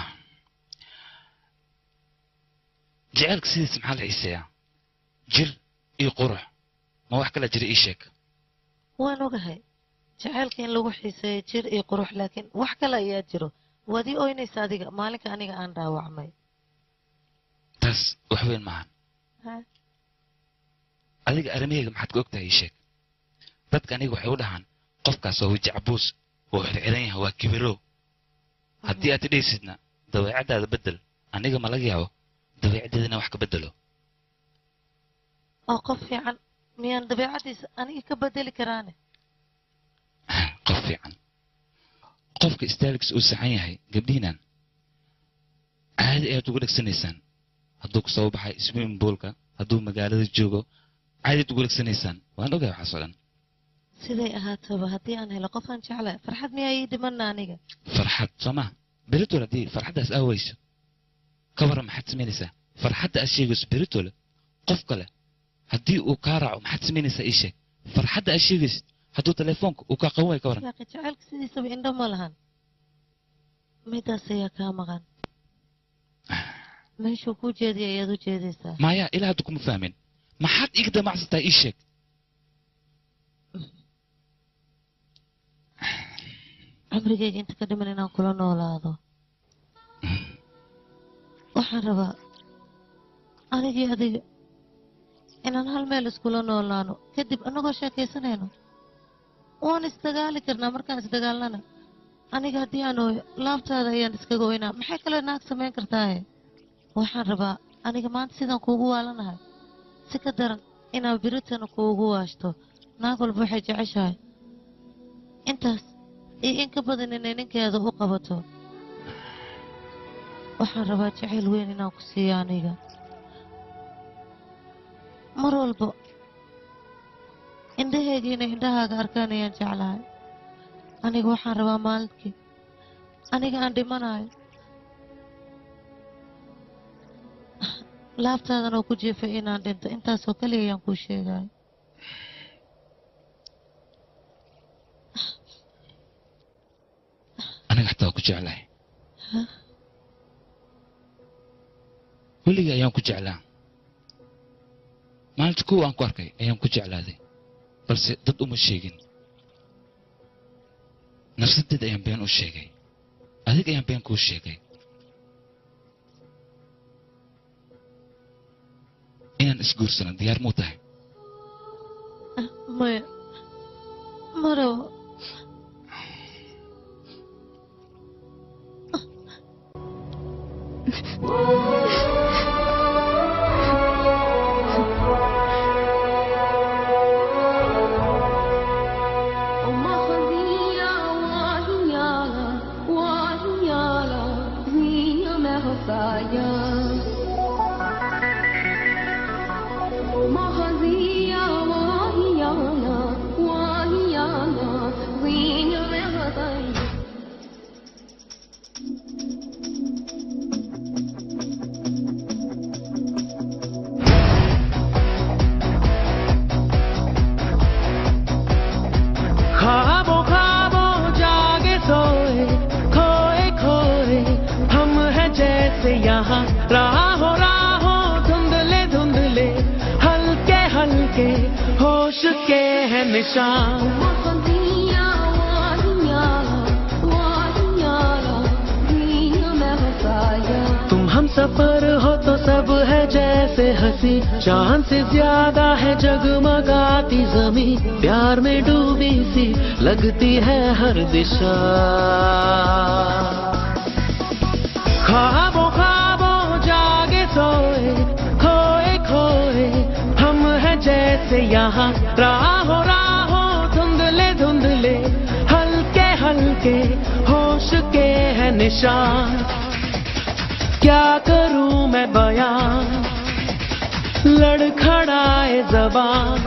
jaceylka sidiisa maxaa la xiiseeyaa jir iyo qurux ma wax kala jira ii sheeg waan ogahay jacaylka in lagu xiiseeyo jir iyo qurux laakiin wax kale ayaa jiro waad ii oynaysa adiga maalinka aniga aan dhaawacmay taas wax weyn maahan Ha? adiga arrimahayga maxaad ka ogtahay ii sheeg dadka aniga waxay u dhahaan qofkaas waa weji cabuus oo xirxiran yahay waa kibiro haddii aad idhaysidna dabeecaddaada beddel aniga ma laga yaabo dabeecaddeeda inaan wax ka beddelo oo qof fiican miyaan dabeecaddiisa aniga ka bedeli karaane qof fiican qofka istaaligis uu saxan yahay gabdhihinan caadi ayaad uga dhegsanaysaan hadduu ku soo baxay swimming poolka hadduu magaalada joogo caadiad uga dhegsanaysaan waan ogahay waxaasoo dhan siday ahaataba haddii aan helo qof aan jeclahay farxad miyaa ii dhimana aniga farxad soo ma beritol haddii farxaddaas aa weyso ka warran maxaad samaynaysaa farxadda aad sheegayso beritole qof kale haddii uu kaa raaco maxaad samaynaysaa ii sheeg farxadda aad sheegaysid hadduu telefoonka uu kaa qaban waayo ka warran yaaqi jacaylka sidiisaba indho ma lahan midaas ayaa kaa maqan meeshuu kuu jeediya ayaad u jeedaysaa maya ilaa hadda kuma fahmin maxaad iga damacsantahay ii sheeg cumrigayga inta ka dhiman inaan kula noolaado waxaan rabaa anigii adiga inaan hal meel iskula noolaano kadib annagoo sheekaysanayno waan isdagaali karnaa markaan isdagaalnana aniga haddii aan ooyo laabtaada ayaan iskaga oynaa maxay kale naag samayn kartaaye waxaan rabaa aniga maanta sidaan kuugu waalanahay si ka daran inaan biritana kuugu waashto naag walba waxay jeceshahay intaas iyo in ka badan inay ninkeeda u qabato waxaan rabaa jacayl weyn inaan ku siiyo aniga mar walba indhahayga inay indhahaaga arkaan ayaan jeclahay aniga waxaan rabaa maalintii aniga aan dhimanayo laabtaadan oo ku jeefay inaan dhinto intaasoo kaliya ayaan kuu sheegayo aniga xataa waa ku jeclahay weligii ayaan ku jeclaa maalinta kuwa aan ku arkay ayaan ku jeclaaday balse dad uma sheegin nafsadeed ayaan been u sheegay adig ayaan been kuu sheegay inaan isguursano diyaar muu tahay maya ma rabo ख्वाबों ख्वाबों जागे सोए खोए खोए हम हैं जैसे यहाँ राहों राहों धुंधले धुंधले हल्के हल्के होश के हैं निशान तुम हम सफर हो तो सब है जैसे हंसी चांद से ज्यादा है जगमगाती जमी प्यार में डूबी सी लगती है हर दिशा ख्वाबों ख्वाबों जागे सोए खोए खोए हम हैं जैसे यहाँ राहों राहों धुंधले धुंधले हल्के हल्के होश के हैं निशान क्या करूं मैं बयान लड़खड़ाए जबान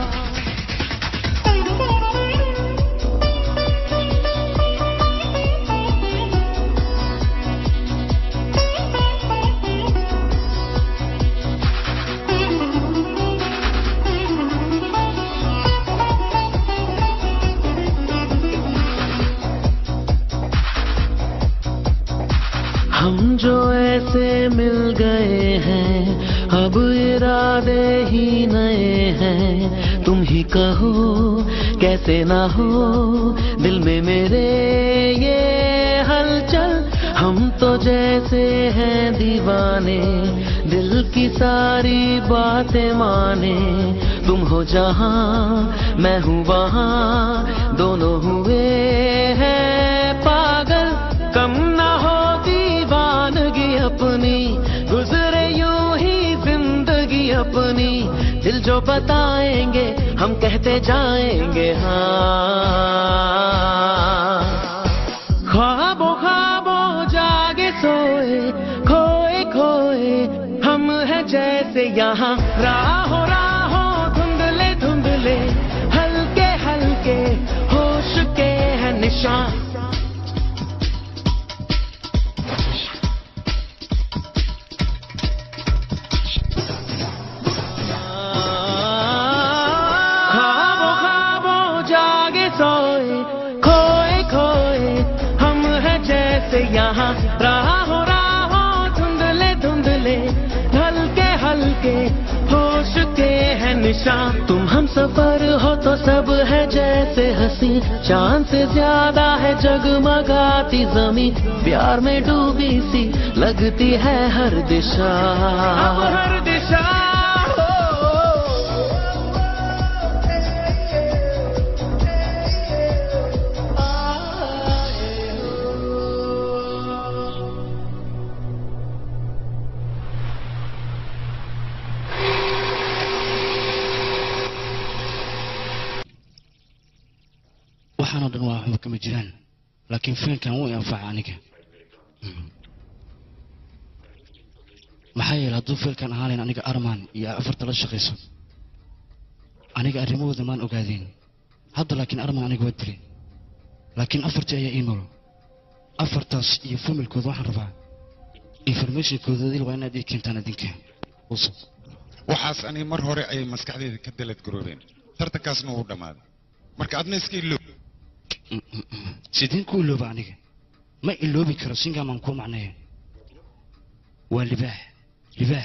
हम जो ऐसे मिल गए हैं अब इरादे ही नए हैं तुम ही कहो कैसे ना हो दिल में मेरे ये हलचल हम तो जैसे हैं दीवाने दिल की सारी बातें माने तुम हो जहाँ मैं हूँ वहाँ दोनों हुए हैं पागल कम ना हो दीवानगी अपनी गुजरे यूं ही जिंदगी अपनी दिल जो बताएंगे हम कहते जाएंगे हाँ ख्वाबों ख्वाबों जागे सोए खोए खोए हम हैं जैसे यहाँ राहों राहों धुंधले धुंधले हल्के हल्के होश के हैं निशान ख्वाबों ख्वाबों जागे सोए खोए खोए हम हैं जैसे यहाँ राहों राहों धुंधले धुंधले हल्के हल्के होश के हैं निशान तुम हम सफर हो तो सब है जैसे हंसी चांद से ज्यादा है जगमगाती जमी प्यार में डूबी सी लगती है हर दिशा अब हर दिशा waxaanoo dhan waa waxba kama jiraan laakiin fiilkan wuu i anfaca aniga maxaa yeele hadduu fiilkan ahaan lahayn aniga armaan iyo afarta la shaqayso aniga arrimahooda maan ogaadeen hadda laakiin armaan aniga waa dilay laakiin afartii ayaa ii nool afartaas iyo familkooda waxaan rabaa informationkooda idil waa inaad ii keentaan idinka usub waxaas ani mar hore ayay maskaxdeyda ka dalad garoobeen tartankaasna wuu dhammaaday marka adna iska iloob sideen ku ilooba aniga ma iloobi karo singamaan kuu macnaya waa libaax libaax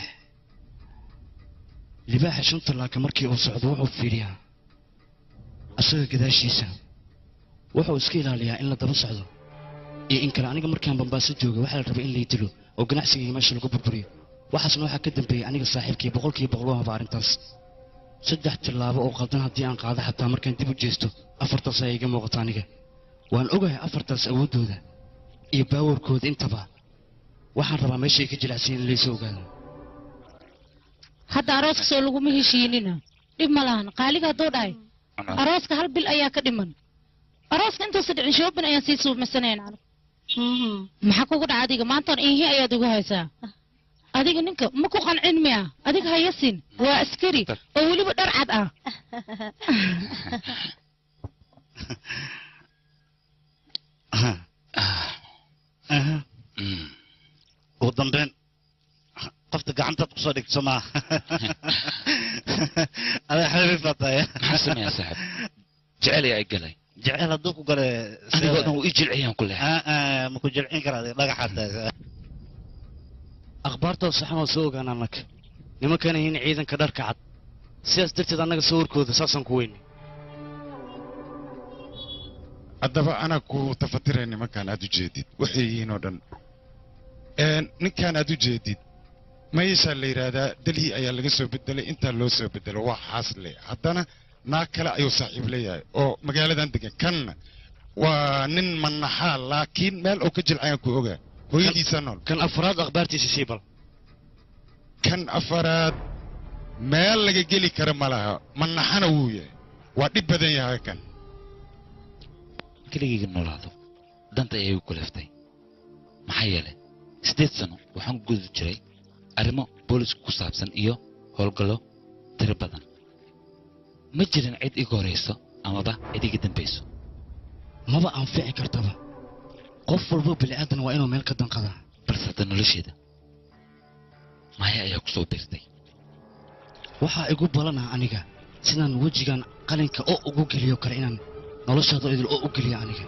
libaaxa shanta laaka markii uu socdo wuxuu fiiriyaa asaga gadaashiisa wuxuu iska ilaaliyaa in la daba socdo iyo in kale aniga markaan bambaaso jooga waxaa la rabay in lay dilo oo ganacsigii meesha lagu burburiyo waxaasna waxaa ka dambeeyey aniga saaxiibkii boqolkiiba boqol u haba arrintaas saddex tillaabo oo qaldan haddii aan qaado xataa markaan dib u jeesto afartaas ayaa iga muuqata aniga waan ogahay afartaas awooddooda iyo baawarkooda intaba waxaan rabaa meeshay ka jilicsan in laysoo ogaado hadda arooska soo laguma heshiinina dhib ma lahan qaaliga hadduu dhahay arooska hal bil ayaa ka dhiman arooska intuusa dhicin shoobin ayaan sii suumaysanayn anigu maxaa kugu dhaca adiga maantaan iihi ayaad ugu haysaa adiga ninka ma ku qancin miya adiga hayasin waa askari oo weliba dhar cad ah ugu dambeyn qofta gacantaad kusoo dhigto maa adaa xabiib baa tahay maxaa sameeyaa saaxib jecel ayaa i galay jecel hadduu ku gale anigoo dhan wuu ii jilciyaan ku leh ma ku jilcin karaa dhagaxaad tahay akhbaartoo saxan oo soo ogaan annaga nimankan yihiin ciidanka dharka cad sidaas darteed annaga sawirkooda saasaan ku weynay haddaba anaa ku tafatiray nimankaan aad u jeedid waxay yihiin oo dhan ninkaan aad u jeedid mayeshaa la yidhaahdaa delhi ayaa laga soo bedelay intaa loo soo bedelo waa xaasle haddana naag kale ayuu saaxiib leeyahay oo magaaladan degan kanna waa nin manaxaa laakiin meel oo ka jilcayaan ku ogaa hooyadiisa nool kan afraad akhbaartiisa sii bal kan afaraad meel laga geli kara ma laha manaxana wuu yahay waa dhib badan yahay kan keligayga noolaado danta ayay igu kuleeftay maxaa yeelay siddeed sano waxaan ku guda jiray arrimo boolisku ku saabsan iyo howlgallo tiro badan ma jirin cid iga horayso amaba cid iga dambayso maba anfici kartaba qof walba bini'aadan waa inuu meel ka danqadaa balse hadda nolosheeda maya ayaa ku soo biirtay waxaa igu balanaha aniga sidaan wejigan qalinka oo ugu geliyo kale inaan noloshaada idil oo u geliyo aniga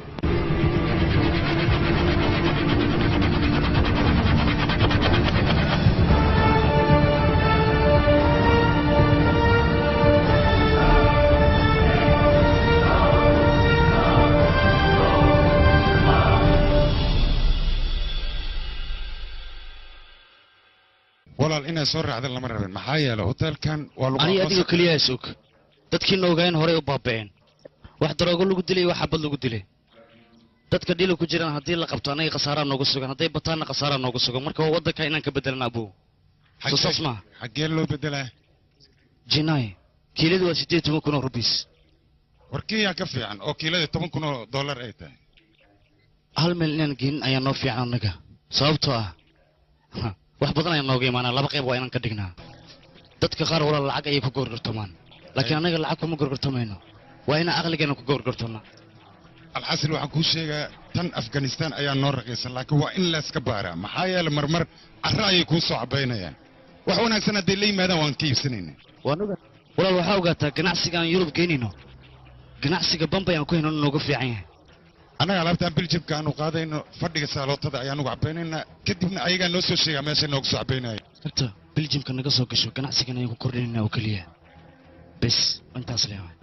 walaal inay soo raacda lama rabin maxaa yeelay hoteelkan waa lagu aniga adiga aqoonsan- keliya is og dadkiina ogaayeen horey u baaba'een wax daroogo lagu dilay wax xabad lagu dilay dadka dhila ku jiraan haddii la qabto anaga khasaaraa nooga sugan hadday bataanna khasaaraa nooga sugan marka waa waddanka inaan ka bedelan abow soo saas maaha xaggee loo bedelaa jinay kiiladu waa siddeed toban kun oo rubiis war kiyaa ka fiican oo kiilada toban kun oo dollar ay tahay hal meel inaan geenin ayaa noo fiican annaga sababtoo ah ha, wax badan ayaa nooga imaanaa laba qayb waa inaan ka dhignaa dadka qaar walaal lacag ayay ku gorgortamaan laakiin annaga lacag kuma gorgortamayno waa inaan aqligeena ku gorgortannaa alxasil waxaan kuu sheegaa tan afghanistan ayaa noo raqiisan laakiin waa in layska baaraa maxaa yeelay marmar carro ayay kuu soo cabaynayaan wax wanaagsan hadday la yimaadaan waan ka iibsanayna walaal waxaa ogaataa ganacsiga aan yurub geynayno ganacsiga bambay aan ku hayno nooga fiican yahay annaga alaabtaan biljamka aanu qaadayno fadhiga saalootada ayaanugu cabaynaynaa kadibna ayagaa noo soo sheegaa meeshay noogu soo cabaynaya horta biljamka naga soo gasho ganacsigan ayaan ku kordhinaynaa oo keliya bes intaas leewaay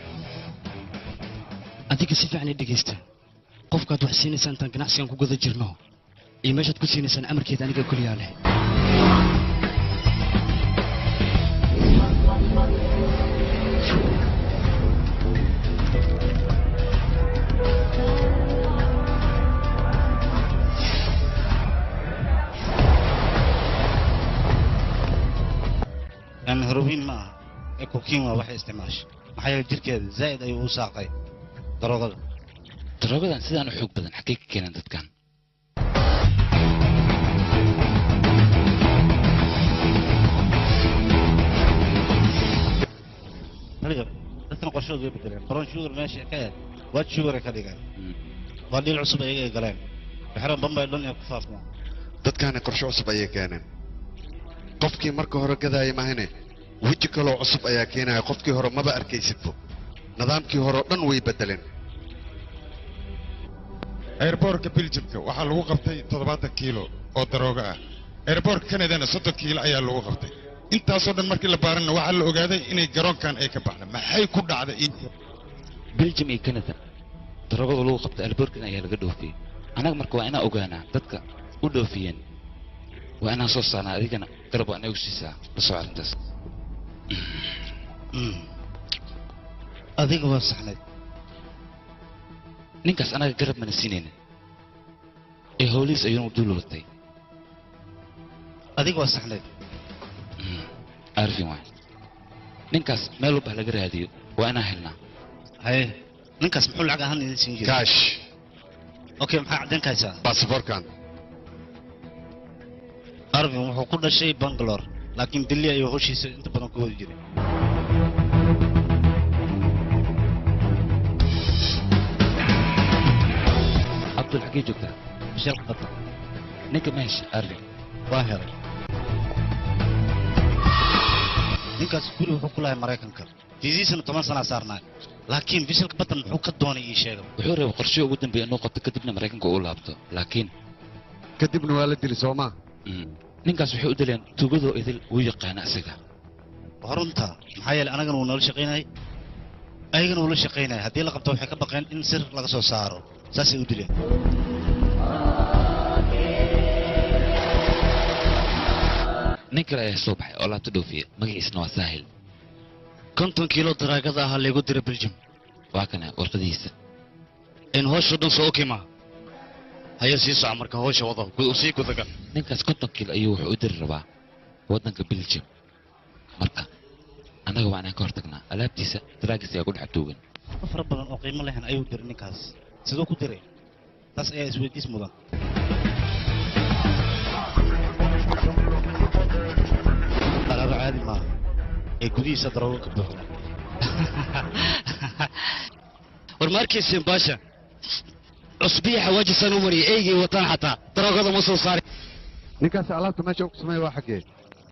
adiga si fiican i dhegaysta qofkaad wax siinaysaa intaan ganacsigan ku guda jirno iyo meeshaad ku siinaysaan amarkeeda aniga keliyaa leh yani heroin ma aha ee kokiin waa waxay isticmaashay maxaa yeele jirkeeda zaa'id ayuu u saaqay daroogada daroogadan sidaan u xoog badan xaggee ka keenaan dadkan aniga dadkan qorshooda way bedeleen baron shugar meesha ka yahay waa juure ka dhigeen waa dhiil cusub ayaga ay galeen bixran bambay dhan ee ku faafmaan dadkaani qorshe cusub ayay keeneen qofkii marka hore gadaaya mahane weji kaloo cusub ayaa keenaya qofkii hore maba arkaysidbo nidaamkii hore oo dhan way beddeleen airboortka biljamka waxaa lagu qabtay toddobaatan kiilo oo darooga ah airboortka kanadana soddon kiilo ayaa lagu qabtay intaasoo dhan markii la baaranna waxaa la ogaaday inay garoonkan ay ka baxda maxay ku dhacday beljum iyo canada darogada lagu qabtay alboorkan ayaa laga dhoofiyey annaga marka waa inaan ogaanaa dadka u dhoofiyeen waa inaan soo saarnaa adigana garab waa inagu siisaa la soo arrintaas adiga waa saxnayd ninkaas anaga garab mana siinayna ee howlihiis ayuunu dul watay adiga waa saxnayd arfin waay ninkaas meel walba laga raadiyo waa inaan helnaa haye ninkaas muxuu lacag ahaan idin siin jiray kaash okay maxaa caddayn ka haysaa baasaboorkan arvin wuxuu ku dhashay bangalore laakiin billi ayuu hoshiisa inta badan ku wadi jiray cabdul xaggee joogtaa bishalka qatar ninka meesha arvin waa helay ninkaas guri wuxuu ku lahay maraykanka fiisiisana toban sanaa saarnaa laakiin bishalka badan muxuu ka doonay ii sheega wuxuu rabay qorshe ugu dambeeya inuu qabto kadibna maraykanka uu laabto laakiin kadibna waa la dili soo maa ninkaas waxay u dileen tuugadoo idil wuu yaqaana isaga horunta maxaa yeelay anagana wuu noola shaqaynayay ayagana wuu la shaqaynaya haddii la qabto waxay ka baqeen in sir laga soo saaro saasay u dileen nin kale ayaa soo baxay oo laabta dhoofiya magaciisna waa saahil konton kiilo daraagada ahaa laygu dira beljum waa kana warqadihiisa in howsha dhan soo okima haya sii soco marka howsha wado sii gudagal ninkaas konton kiilo ayuu wuxuu u diri rabaa waddanka belgium marka annaga waa inaan ka hortagnaa alaabtiisa daraagis ayaa ku dhex tuugan fara badan oo qiimo lehen ayuu diray ninkaas siduu ku diray taas ayaa isweydiis mudan alaaba caadi maaha ee gudihiisa daroogo ka buuxda war ma arkayseen baasha cusbiya xawaajisaan u mariyay eygay wataan xataa daroogada ma soo saari ninkaas alaabta meesha ku sameeya waa xaggee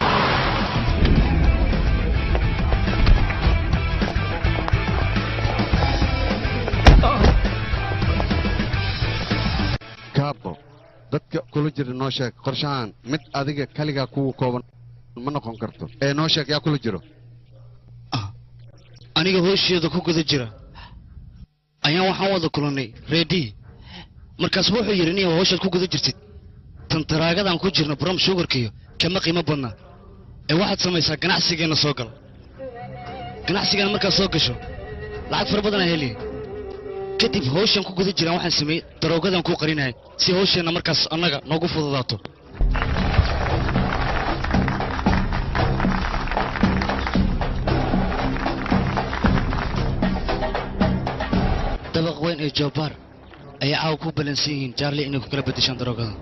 kaabo dadka kula jira noo sheeg qorshahan mid adiga kaligaa kuwa kooban ma noqon karto ee noo sheeg yaa kula jiro aniga hoosheeda ku guda jira ayaan waxaan wada kulannay reedii markaas wuxuu yidhi niya howshaad ku guda jirtid tan daraagadan ku jirna brom shugarkiyo kama qiimo badna ee waxaad samaysaa ganacsigeenna soo gal ganacsigeena markaad soo gasho lacag fara badanaa heliya kadib howshan ku guda jiraan waxaan sameeyey daroogadan kuu qarinahay si howsheenna markaas annaga noogu fududaato dabaq weyn ee joobaar ayay caawa ku balansan yihiin jaarli inay ku kala beddeshaan daroogada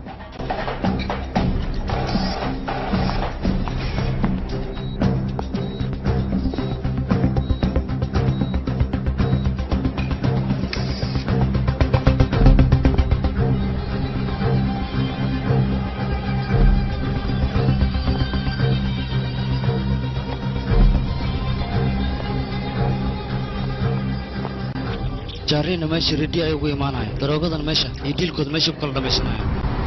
jaarlina meesha redi ay ugu imaanayo daroogadan meesha iyo diilkooda meesha ku kala dhammaysanayo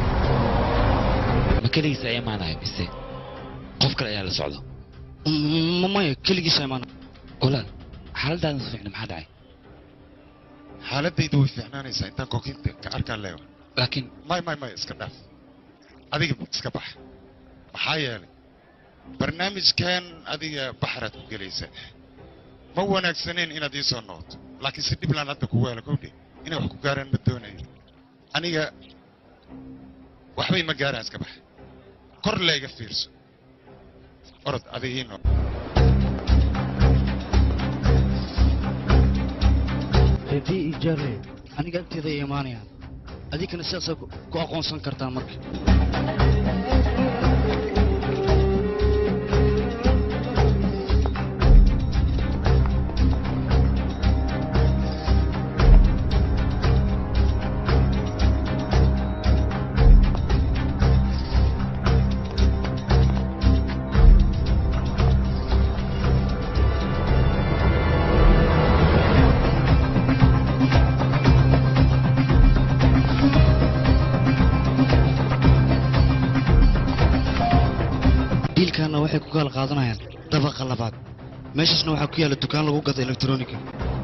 ma keligiisa ay imaanayo mise qof kale ayaa la socdo maya keligiisa imaanayo walaal xaaladaadan su fiicna maxaa dhacay xaaladaydu way fiicnaanaysaa intaan kokinta ka arkaan leewa laakiin may may may iska dhaaf adiga iska bax maxaa yeelay barnaamijkan adiga baxraad ku gelaysa ma wanaagsaneen inaad ii soo noqoto laakiin si dhiblaan hadda ku weela kowdhe inay wax ku gaaraan ma doonayo aniga waxbay ma gaaraan iska bax kor layga fiirso orod adiga ii noq redi iyo jaarle aniga agteeda ay imaanayaan adinkana sidaasaa ku aqoonsan kartaan marka waxay ku kala qaadanayaan dabaqa labaad meeshaasna waxaa ku yaalla dukaan lagu gado elektroniga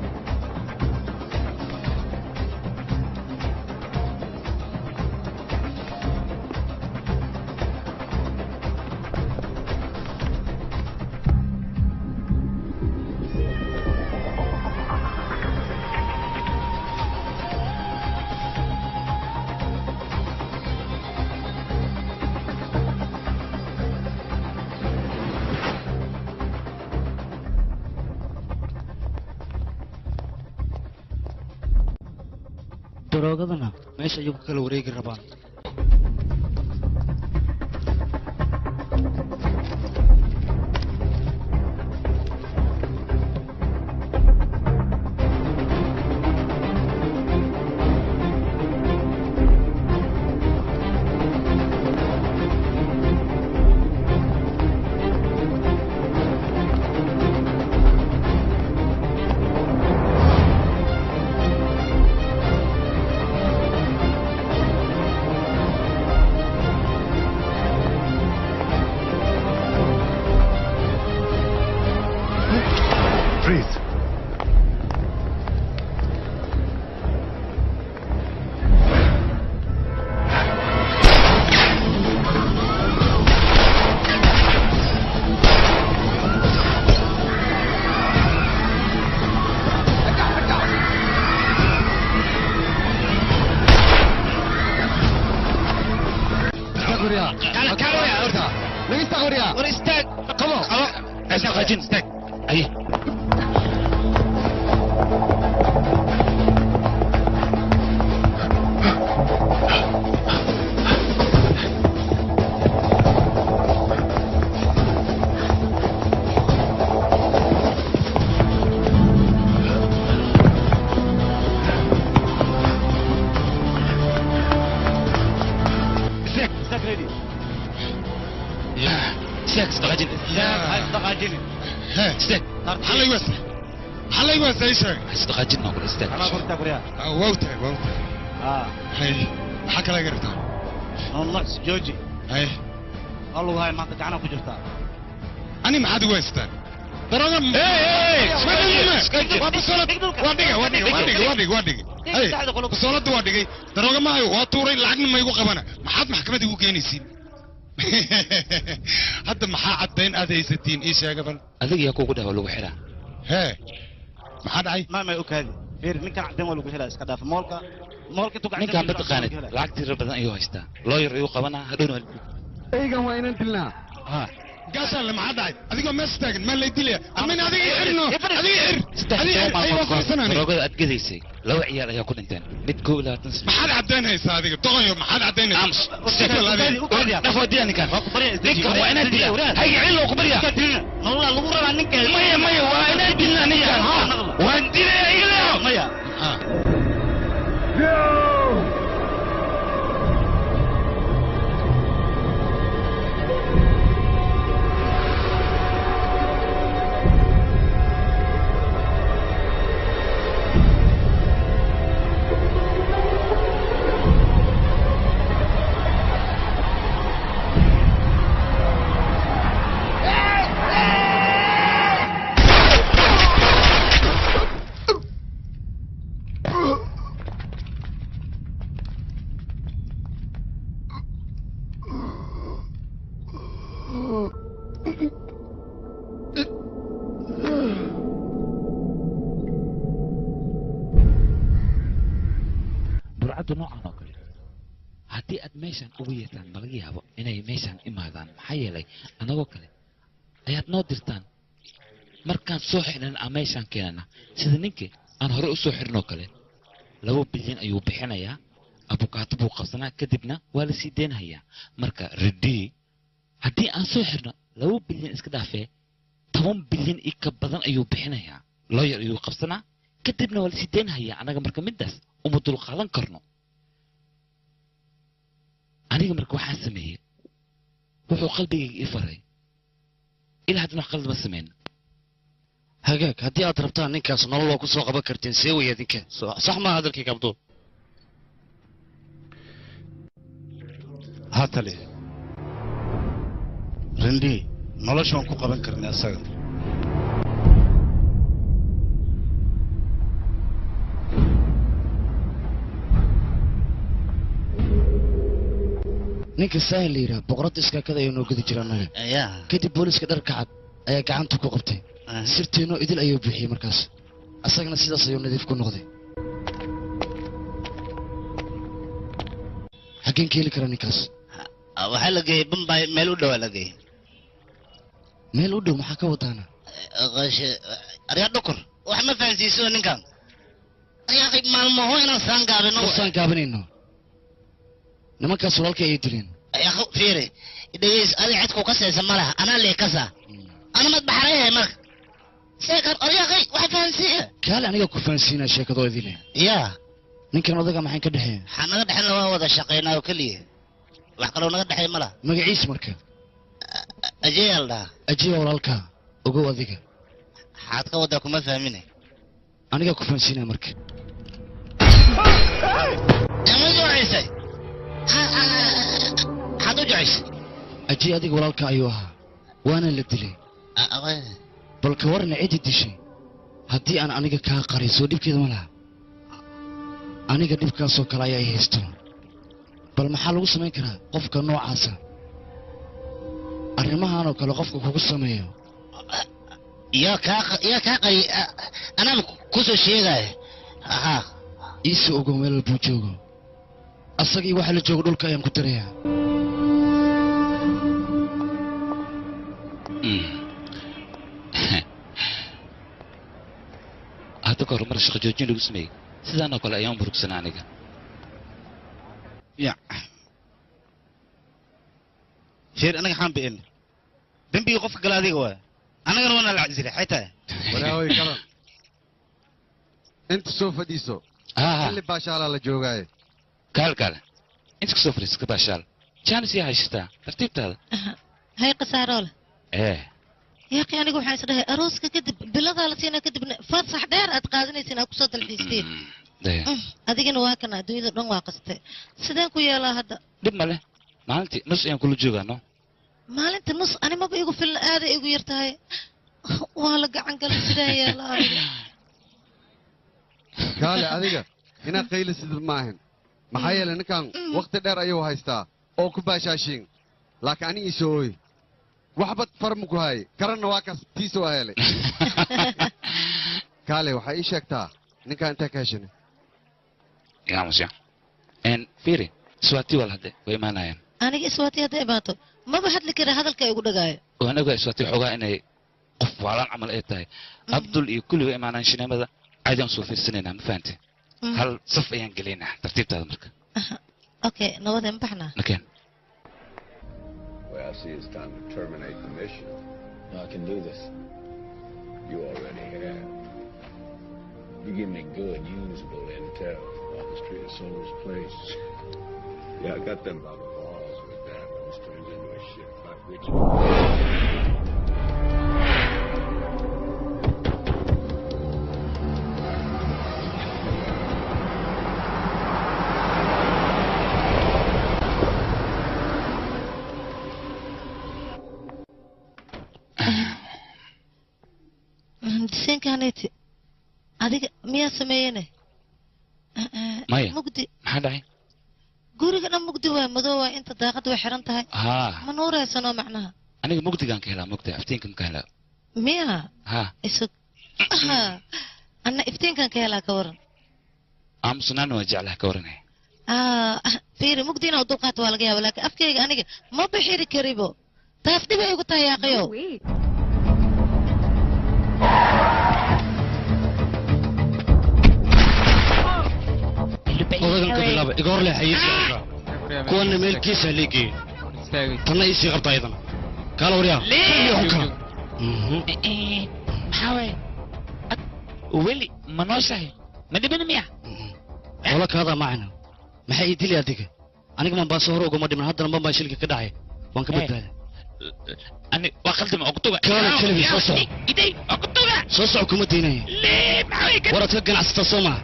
daroogadana meesha ayuu ku kala wareegi rabaan Freeze. war istaag qabo istaaqajin istaag aye استاك استاك ريدي istaag isdaqajin استاك هاي استقاجيني istaag maxaa laygu wasa maxaa laygu wasa ii sheeg isdaqajin noqon istaag انا قلت لك وريا waa u tahay waa u tahay اه hay maxaa kala gartaa نقص جوجي hay والله هاي ما انت كعنها كجرتا ani maxaad igu haystaan darooga waa basoolad waa dhiga waa dhiga waa dhiga waa dhiga waa dhiga hay basoolada waa dhigay darooga maayo waa tuuray lacagna ma igu qabana maxaad maxkamad igu keenaysiin hadda maxaa caddayn aad haysatiin ii sheega bal adiga yaa kugu dhawa lagu xiraa hee maxaa dhacay ما ما اوكادي فير نكا عدين ولا هلا اسكا داف مولكا مولكا توقع ninkaan ma taqaanid lacag tiro badan ayuu haystaa looyar ayuu qabanaa hadhowna eygan waa inaan dilnaa gaashaanle maxaa dhacay adigoo mees taagan maa lay dilaya amin adiga i xirno adiga i xir adiga i xir ay waa qarsanani daroogada aad gadaysay laba ciyaal ayaa ku dhinteen mid koob iyo labaatan sano maxaad caddayn haysaa adiga doqonyo maxaad caddaynaysaa dhaf waa dilaa ninkaan ninkan waa inaad dilaa hayga cillo ku barya والله لو ربع نكا maya maya waa inaad dilaa ninkaan ha waan dilaya ilo ميا burcaddu noocan oo kale haddii aad meeshan ugu yeertaan ma laga yaabo inay meeshan imaadaan maxaa yeelay annagoo kale ayaad noo dirtaan markaan soo xidhan aan meeshaan keenana sida ninkii aan hore u soo xidhnoo kale laba bilyan ayuu bixinayaa abukaato buu qabsanaa kadibna waa la sii deynhayaa marka redii haddii aan soo xidhno laba bilyan iska dhaafee toban bilyan i ka badan ayuu bixinayaa looyar ayuu qabsanaa kadibna waa la sii deynhayaa annaga marka middaas uma dulqaadan karno aniga marka waxaan sameeyey wuxuu qalbigayga ii faray ilaa haddana wax qalad ma samayn hagaag haddii aad rabtaan ninkaas nolol oo ku soo qaban kartiin see wey adinka So- sax maa hadalkayga abduul ها تلي رندي nolosha waan ku qaban karnay asaga ninka saahil la yidhaha boqoradda iskaakada ayuu noo gudi jira annaga kadib booliska dharka cad ayaa gacanta ku qabtay sirteenoo idil ayuu bixiyey markaas asagana sidaas ayuu nadiif ku noqday xaggeen ka heli karaa ninkaas waxaa la geeyey bambay meel u dhowaa la geeyey meel u dhow maxaa ka wadaana aryaa dhukur wax ma fahansiiso ninkan ayaaqi maalmaho inaan saan gaabino usaan gaabinayno nimankaas walaalkay ayay dileen ayaaqo fiiri dhegeys adi cidku ka saysa ma laha anaa lee kasa ana mad baxarayahay marka seekar aryaaqi wax fahansiiya kaale aniga ku fahansiinaa sheekadoo idile yaa ninkan odaga maxay ka dhexeeya waxaa naga dhexeyna waa wada shaqaynaa oo keliya wax kaloo naga dhexeey ma laha magaciis marka ajeeyal dhaha ajiya walaalkaa ogow adiga waxaad ka wadaa kuma fahmine anigaa ku fahansiinaya marka ma joocaysay maxaad u jocaysay ajiya adiga walaalka ayuu ahaa waana la dilay bal ka warna ciddi dishay haddii aan aniga kaa qarin soo dhibkeeda ma laha aniga dhibkaasoo kale ayaa i haysto bal maxaa lagu samayn karaa qofka noocaasa arrimahanoo kale qofka kugu sameeyo yaa kaa yaa kaa qari anaba kusoo sheegaya aha iisoo ogow meel walbuu joogo asagii waxa la joogo dhulka ayaan ku darayaa hadda ka hor mar shaqo joojin lagu sameeyey sidaanoo kale ayaan murugsanaa aniga ya sheer anaga xaan bi'in dembigii qofka gala adiga waay annagana waana la casiray xay tahay walaaway kalan inta soo fadhiiso xilli baashaalaa la joogaaye kaal kaale inta kasoo fadhiisa ka baashaal jaanis yaa haysataa tartiibtaada hay khasaaroo leh ee yaaqi aniga waxaan isdhahay arooska kadib biladaa la siinaa kadibna fasax dheer aad qaadanaysin aad kusoo dalxiisteen daya adigana waa kana adduunyada dhan waa qastay sideen ku yeelaa hadda dhib ma leh maalintii nus ayaan kula joogaano maalinta nus animaba igu filan aaday igu yar tahay waa la gacan galay sideen yeelaa aniga kaale adiga inaad qaylisid ma ahan maxaa yeelay ninkan wakhti dheer ayuu haystaa oo ku baashaashiin laakiin ani iisoo ooy waxbad farmu ku haayay karanna waa kaas tiisa waa helay kaale waxaa ii sheegtaa ninkaa intaa ka heshanay yaamusya n fiiri iswaati wal hadde way imaanayaan aniga iswaati hadday imaato maba hadli kara hadalka igu dhagaayo waan ogaa iswaati xoogaa inay qof waalaan camal ay tahay abdul iyo kulli way imaanayaan shineemada caadi aan soo fiirsanaynaa ma fahante hal saf ayaan gelaynaa tartiibtaada marka okay nabadeen baxnaa nakeen Well, I see it's time to terminate the mission. I can do this. You already have. You give me good, usable intel on the Street of Souls place. Yeah, I got them by the balls with that, but this turns into a shit fight, which... diseenkaaneti adiga miyaa sameeyene maya mugdi maxaa dhacay guriga dhan mugdi waay madow waay inta daaqada way xiran tahay haa ma nuuraysanoo macnaha aniga mugdigaan ka helaa mugdi aftiinkan ka helaa miya haa isag Aha. anna iftiinkan ka helaa ka waran aamusnaana waa jeclaha ka waranaya Ah, fiiri mugdi inaa u dulqaato waa laga yaaba laakiin afkayga aniga ma bixiri karibo taas dhib ay igu tahay yaaqiyow odagan ka bilaaba iga hor leexayay kuwana meelkiisa leegeeyey tanna iisii qabta ayadana kaala waryaa maxaa waay weli ma nooshahay ma dhibin miya wala kaadaa macana maxay ii dili adiga aniga mambaaso hore uguma dhiman haddana mambaa shilka ka dhacay waan ka badbaaday ani waa khaldama okutuga kaala kelibi soo soco iday okutuga soo soco kuma daynaya lee maxaa way waraad ka ganacsataa soo maha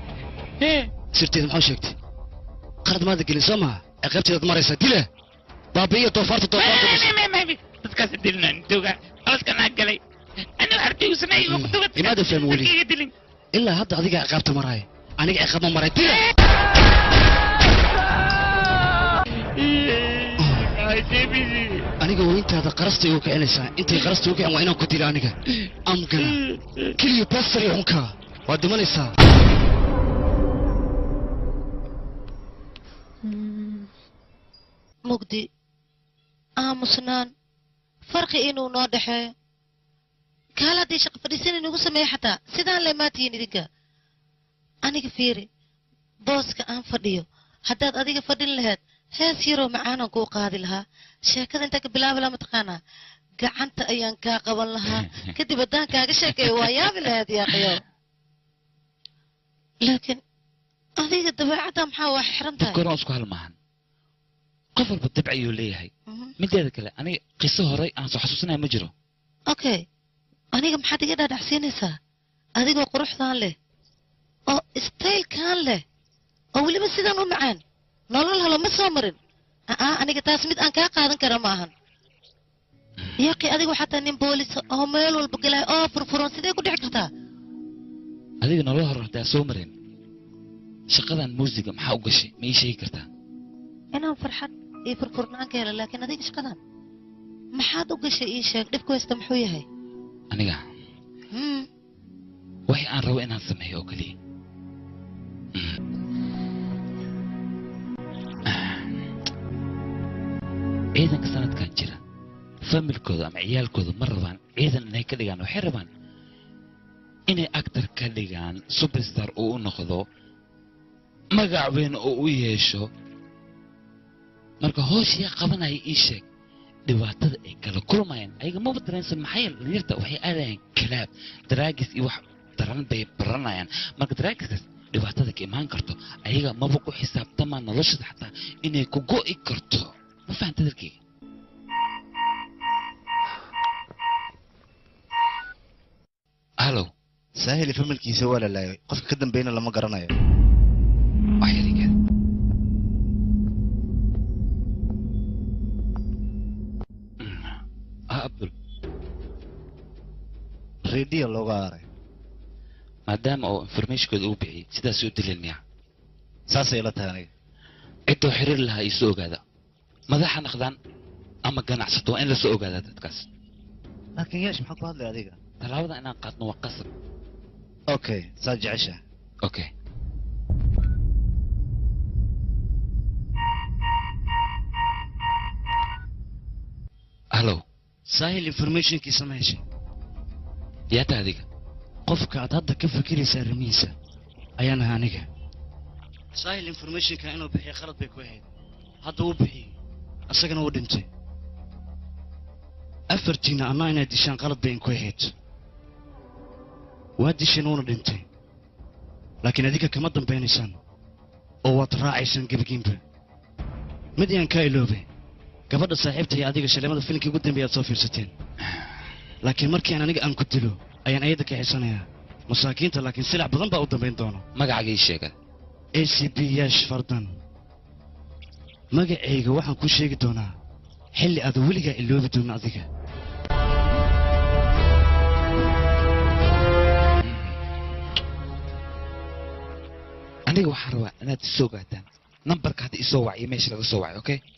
sirteeda maxaa sheegtay qarad maada gelin soo maha ciqaabteedaad maraysaa dila baabi'iyo doofaarta doofaarta dhashay dadkaas dilnaan duga qaladkan aan galay ana harbigu sameeyay ku duga imaada fahmi weli dilin ilaa hadda adiga ciqaabta maraya aniga ciqaab ma maray dila aniga weyntaada qarasta igu kicinaysaa intay qarasta igu kicin waa inaan ku dilo aniga amgana keliya basari xunka waad dhimanaysaa mugdi aamusnaan farqi inuu noo dhexeeyo kaal haddii shaqo fadhiisan inugu sameeyo xataa sidaan leemaatihiin idinka aniga fiiri booska aan fadhiyo haddaad adiga fadhin lahayd hees yaroo macaanan kuu qaadi lahaa sheekada intaa ka bilaabi lahaa mataqaanaa gacanta ayaan kaa qaban lahaa kadib haddaan kaaga sheekeeyo waa yaabi lahayd yaaqayo laakiin adiga dabeecadda maxaa waa xiran tahay dadkoona isku hal maahan qof walba dabci ayuu leeyahay mideeda kale aniga qiso horey aan soo xasuusanaya ma jiro okay aniga maxaad iga dhaadhacsiinaysaa adigoo quruxdaan leh oo staylkan leh oo weliba sidaan u macaan nolol halo ma soo marin aa aniga taas mid aan kaa qaadan kara ma ahan yaqi adigu xataa nin boolis oo meel walba galay oo furfuran sidee ku dhici kartaa adiga nolol hore hadaa soo marin shaqadan muusiga maxaa u gashay ma ii sheegi kartaa inaan farxad iyo furfurnaan ka helo laakiin adiga shaqadan maxaad u gashay ii sheeg dhibku haysta muxuu yahay aniga Hmm, wixii aan rabo inaan sameeyo oo keliya ciidanka sanadkan jira familkooda ama ciyaalkooda ma rabaan ciidan inay ka dhigaan waxay rabaan inay actor ka dhigaan superstar uu u noqdo magac weyn oo u yeesho marka hooshiyaa qabanaya ii sheeg dhibaatada ay kala kulmayaan ayaga maba dareensan maxaa yeele dhalinyarta waxay aadayaan kalaab daraagis iyo wax daran bay baranayaan marka daraagiskaas dhibaatada ka imaan karto ayaga maba ku xisaabtamaa noloshada xataa inay ku go'i karto ma fahanta dalkeyga hallow saahili familkiisa waa la laayay qofka ka dambeyna lama garanayo waxyarigeed ah abdul rediyo looga aaray maadaama oo informationkooda uu bixiyey sidaas u dilin miya saasay ila tahay aniga ciddoo xiriir lahaa iisoo ogaada madaxa naqdaan ama ganacsato waa in lasoo ogaadaa dadkaas laakiin yeesh maxaa ku hadlay adiga tallaabada inaan qaadno waa qasab okay saad jecesha okay hallow saahil informationkiisa ma heshay yaa tahay adiga qofka aad hadda ka fikiraysa arrimihiisa ayaan ahaa aniga saahil informationka inuu bixiyo khalad bay ku ahayd hadda wuu bixiyey isagana wuu dhintay afartiina annaa inaad dishaan qalad bay inku ahayd waa disheen wuuna dhintay laakiin adiga kama dambaynaysaan oo waad raacaysaan gebigiinba mid ayaan kaa iloobe gabadha saaxiibta iyo adiga shaleemada filimkii ugu dambeeya aad soo fiirsateen laakiin markii aan aniga aan ku dilo ayaan ayadda ka xisanayaa masaakiinta laakiin silac badan baa u dambayn doona magacaaga ii sheega a c b yash fardan magacayga waxaan kuu sheegi doonaa xilli aad weligaa iloobi doono adiga aniga waxaan rabaa inaad isoo ogaataan nambarka hadda isoo wacyo meesha laga soo wacay okay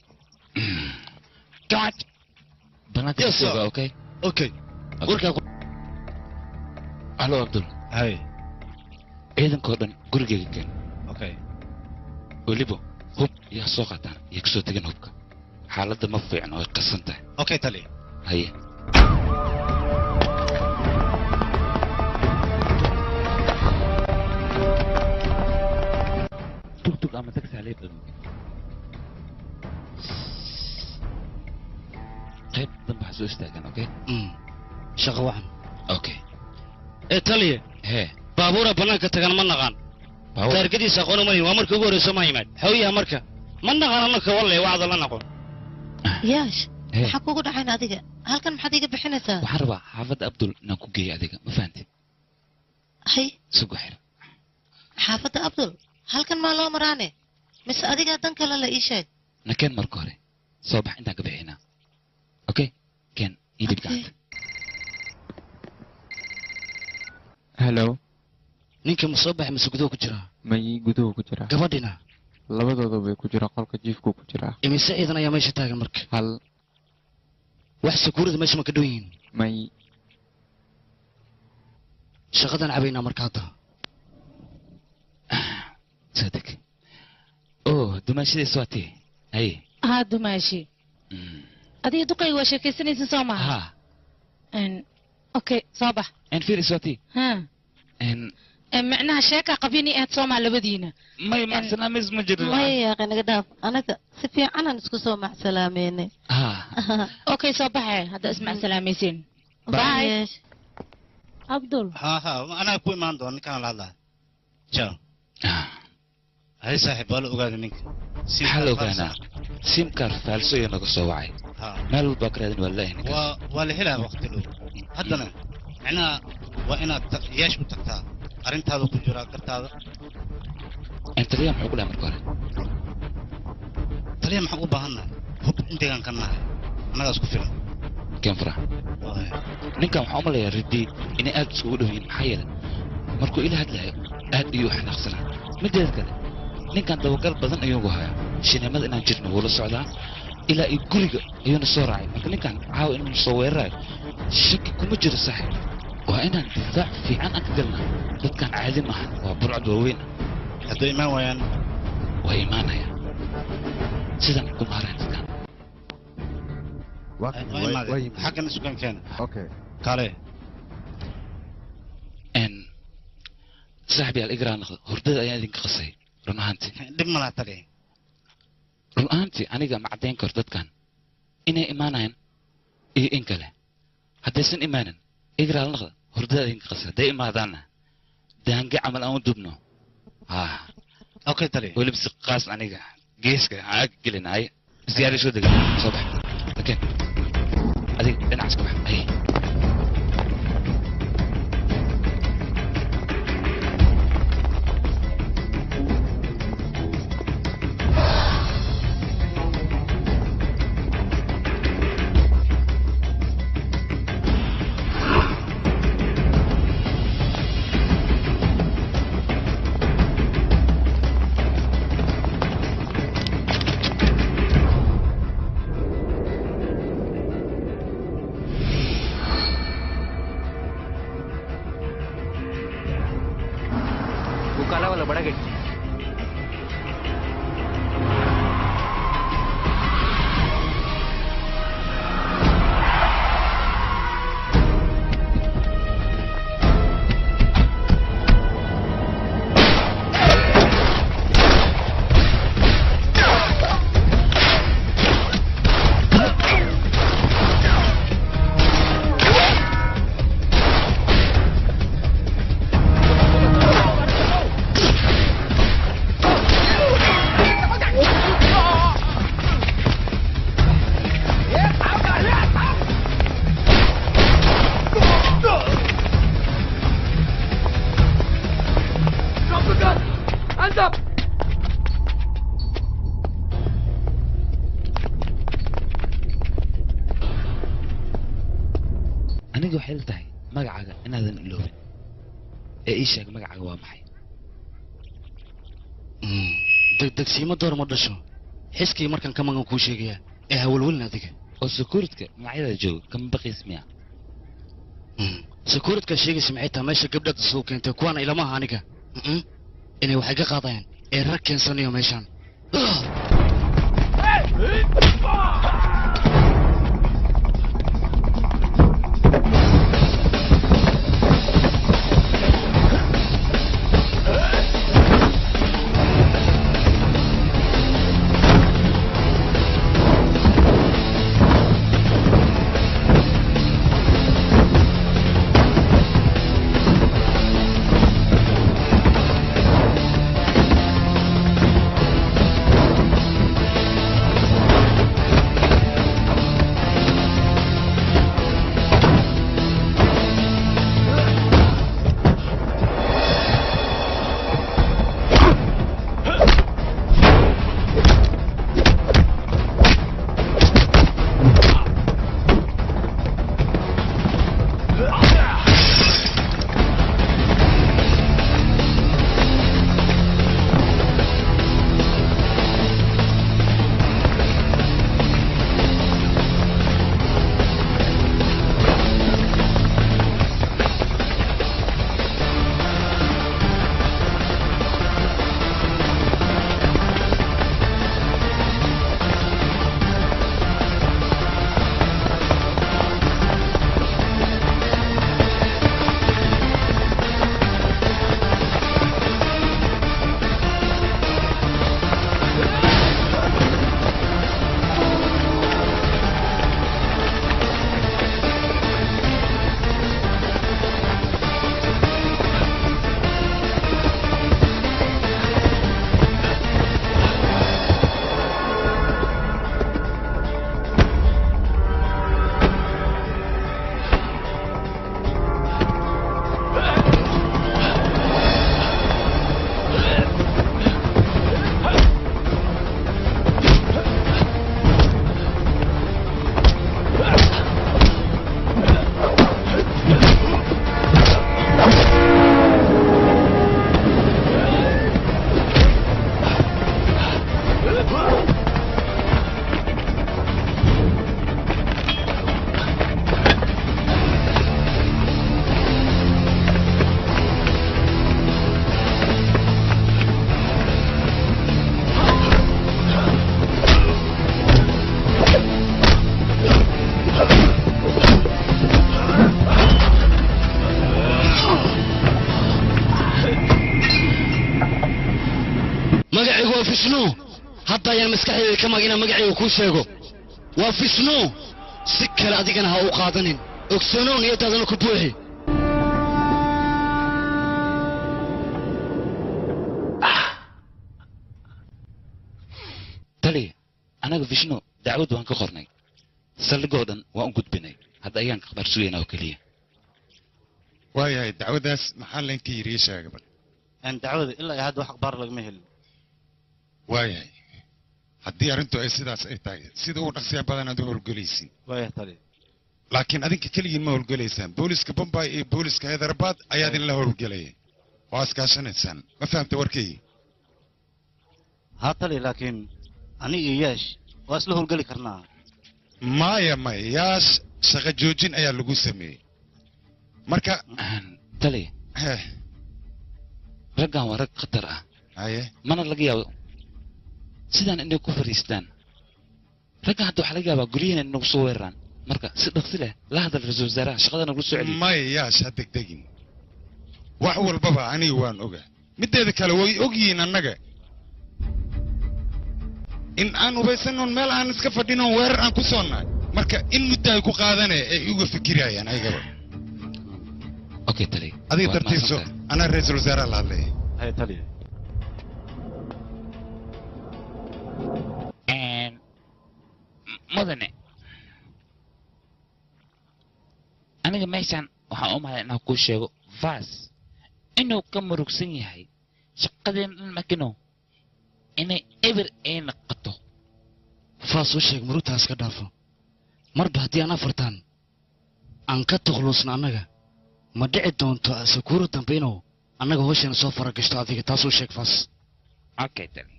gacad banaanka Yes, isoo sir. ogaa okay okay warkaa hallo abdul hay ciidankoo dhan gurigeyga keen okay weliba hub yaa soo qaataan iyo kasoo tegin hubka xaaladda ma fiicno way qasan tahay okay tali haye tugtug ama taxi halee badan qayb dambe ha soo istaagaan okay shaqo wacan okay ee taliye hee baabuura bannaanka tagan ma naqaan Baabuur? taargadiisa aqoon uma lihin waa markii ugu horreysa ma yimaad xawiyaha marka ma naqaan annaka walle wacda la naqon yaash Hee. maxaa kugu dhacayn adiga halkan maxaad iga bixinaysaa waxaan rabaa xaafadda abdul inaan ku geeyo adiga ma fahantid hay sugu xir xaafadda abdul halkan maa loo maraane mise adigaa dan kale la ii sheeg nakeen marka hore soo bax intaan ka bixinaa okay ken ii dhib gacanta hello ninka ma soo baxay mise gudaha ku jiraa may guduhu ku jira gabadhina labadooda bay ku jira qolka jiifku ku jira imise ciidan ayaa meesha taagan marka hal wax sakuurada meesha ma ka dhow yihiin may shaqadan cabaynaa marka hadda sadig oh dumaashadiis waa tii haye haa dumaashi adiga duqayga waa sheekaysanaysa soo maha ha Een, okay soo bax en firis waa tii ha en Een, macnaha sheekaa qabyani aad soo maa labadiina may macsalaamis ma jirin maya yaaqi naga dhaaf anaga si fiicanaan isku soo macsalaameynay ha okay soo baxe hadda ismac salaamaysiin bye abdul ها ها أنا أكوي ما عنده أنا كان لا جاو هاي صاحب ولا أقعد منك maxaa la ogaanaa simkar faalso iyo naga soo wacay ها meel walbaa ka raadin wallahi ninka و ولا هلا وقت له هدنا معناها وأنا ياش متقطع أرنت هذا كجرا كرت هذا intaliya muxuu ku dhahay marka hore تلي محبوب بهنا هو أنت كان كنا أنا أسكت فيلم ken farax ninkan waxaa umalayaa ridii inay aad isugu dhow yihiin maxaa yeelay markuu ila hadlayo aad iyuu xanaaqsanaa mideeda kale ninkan dabagal badan ayuugu hayaa shineemada inaan jirno wuu la socdaa ilaa iyo guriga ayuuna soo raacay marka ninkan caawa inuu soo weerarayo shaki kuma jiro saaxib waa inaan difaac fiican aan ka galnaa dadkan caadi maaha waa burcad waaweyn هذا إيمان ويان waa imaanaya sidan kuma haraan dadkan حق السكان كان اوكي كالي n saaxib yaal igraa noqdo hurdada ayaan idinka qasay run ahaantii dhib ma laha tali run ahaantii aniga ma caddayn karo dadkan inay imaanayaan iyo in kale haddaysan imaanin igraa la noqdo hurdada idinka qasay hadday imaadaanna daange camal aan u dubno ha okay tali weliba si qaas aniga geeska aaga gelinaaye isdiyaari soo dega soo bax okay adiga dhinacaas ka bax ay वो काला वाला बड़ा gate Drop the gun! Hands up! aniga waxay la tahay magacaaga inaadan iloobin ee ii sheeg magacaaga waa maxay degdegsiimo door ma dhasho xiskii markan ka magan kuu sheegaya ee hawalwelin adiga oo secuuritka magacyada jooga kama baqiis miya sakuuradka sheegaysa maxay tahay meesha gabdhaad isugu keentay kuwaana ilamaha aniga Mm-mm. inay waxay ka qaadayaan ee rag keensanayo meeshaan Drop fishnu hadda ayaan maskaxdeeda ka mag inaan magacayga kuu sheego waa fishnu si kale adigana ha u qaadanin ogsoonow niyadaadana ku buuxi tali anaga vishnu dacwad waan ka qornay saldhigoo dhan waan u gudbinay hadda ayaan akhbaar sugaynaa oo keliya waayahay dacwadaas maxaa laynka yiri ii sheega bal dacwada ilaa iyo hadda wax akhbaar lagama helin waayahay haddii arrintu ay sidaas ay tahay sida ugu dhaqsiya badan aad u howlgelaysin waayah tali laakiin adinka keligiin ma howlgelaysaan booliska bombay iyo booliska hyderabad ayaa idinla howlgelaya waa iskaashanaysaan ma fahamta warkaygi haa tali laakiin aniga iyo yaash waa isla howlgeli karnaa maya maya yaash shaqo joojin ayaa lagu sameeyey marka tali heh raggan waa rag khatar ah haye mana laga yaabo sidaan inay ku fadhiistaan raggan hadda waxaa laga yaabaa guryahan inagu soo weeraraan marka si dhaqsi leh la hadal ra-iisul wasaaraha shaqada nagu soo celiyo maya yaash ha degdegin wax walbaba aniga waan oga mideeda kale way ogyihiin annaga in aan hubaysanoon meel aan iska fadhinoon weerar aan ku soonnahay marka in muddo ay ku qaadane ay uga fikirayaan ayagaba okay tali adiga waad dartiiso mahadsantahay. anaa ra-iisul wasaaraha la hadlaya hay tali mudane aniga meeshan waxaan u malay inaan kuu sheego vas inuu ka murugsan yahay shaqadeen dhan makino inay eber ay noqoto faas u sheeg murugtaas ka dhaafo marba haddii aan afartan aan ka tukhluusna annaga ma dhici doonto sakuuro dambe inuu annaga hooshana soo fara gashto adiga taasuu sheeg faas okay tali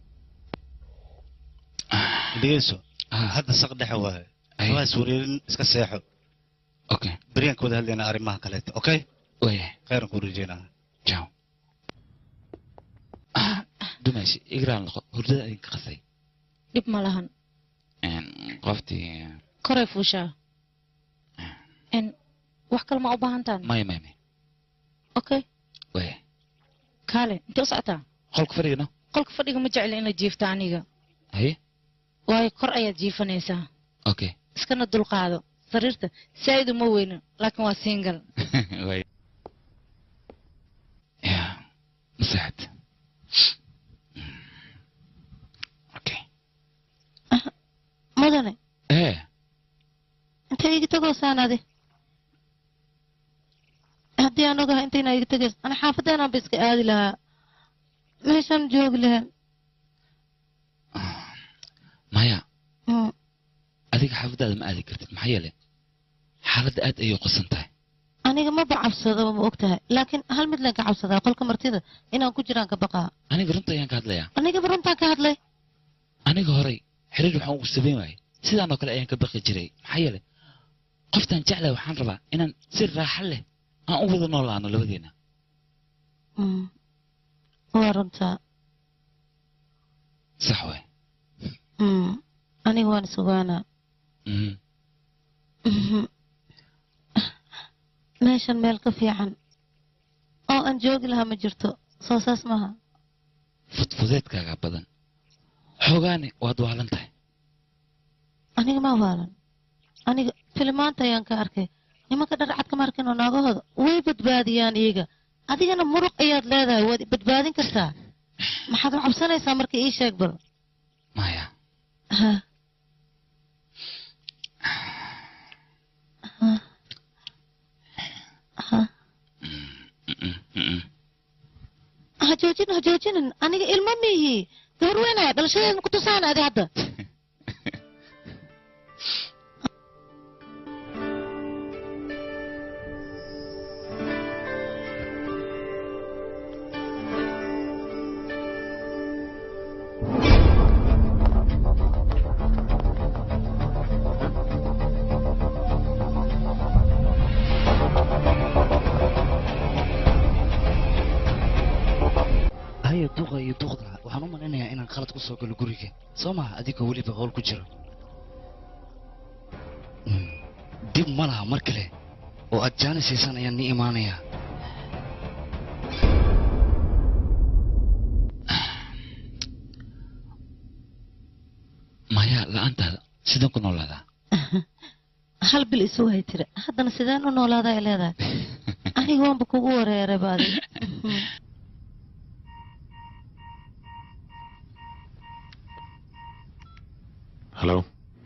dhegeyso hadda saq dhexe waaye waas wareerin iska seexo okay beriyaan ka wada hadlaynaa arrimaha kaleeto okay waya khayran kuu rajeynaa ciao dumayshi igraan laqo hurdada idinka qasay dhib ma lahan qoftii koray fuushaa n wax kale ma u baahantaan maya maya maya okay waya kaale intee u socotaa qolka fadhigano qolka fadhiga ma jecli inaad jiifta aniga haye waayo kor ayaad jiifanaysaa okay iskana dulqaado sariirta saa'id uma weyno laakiin waa single waya ya masaxad mudane ee intee iga tegoosaan adi haddii aan ogahay intayna iga tegays ana xaafadeenaan ba iska aadi lahaa meeshaan joogi lahaa maya Mm. adiga xaafadaada ma aadi kartid maxaa yeelay xaaladda aad ayay qosan tahay aniga maba cabsado ma og tahay laakiin hal mid leen ka cabsadaa qolka martida inaan ku jiraan ka baqaa aniga runta ayaan ka hadlayaa anigaba runtaan ka hadlay aniga horey xiriir waxaan ugu sabayn waayay sidaan oo kale ayaan ka baqi jiray maxaa yeelay qoftaan jeclahay waxaan rabaa inaan si raaxo leh aan u wada noolaano labadeena Mm. waa runtaa sax waay Mm. aniga waan sugaanaa Mhm. Mhm. meeshan meel ka fiican oo aan joogi lahaa ma jirto soo saas maaha fudfudeedkaaga badan xoogaani waad waalan tahay aniga ma waalan aniga filimaanta ayaan ka arkay nimanka dharcad kama arkin oo naagahooda way badbaadiyaan iyaga adigana muruq ayaad leedahay waad i badbaadin kartaa maxaad u cabsanaysaa marka ii sheeg bal maya Ha. Ha. Ha. ha joojin ha joojinin aniga ilmo miihi gabar weynaya dhalashadeedna ku tusaan adi hadda haya duqa iyo duqda waxaan u malaynayaa inaan qalad ku soo galo guriga soo maha adigoo weliba howl ku jiro Mm. dib ma laha mar kale oo aad jaanisiisan ayaan nii imaanayaa ayaa la'aantaada sidaan ku noolaadaa hal bil isu hay tira haddana sideen u noolaada ay leedahay aniga waanba kugu wareeray baadi halo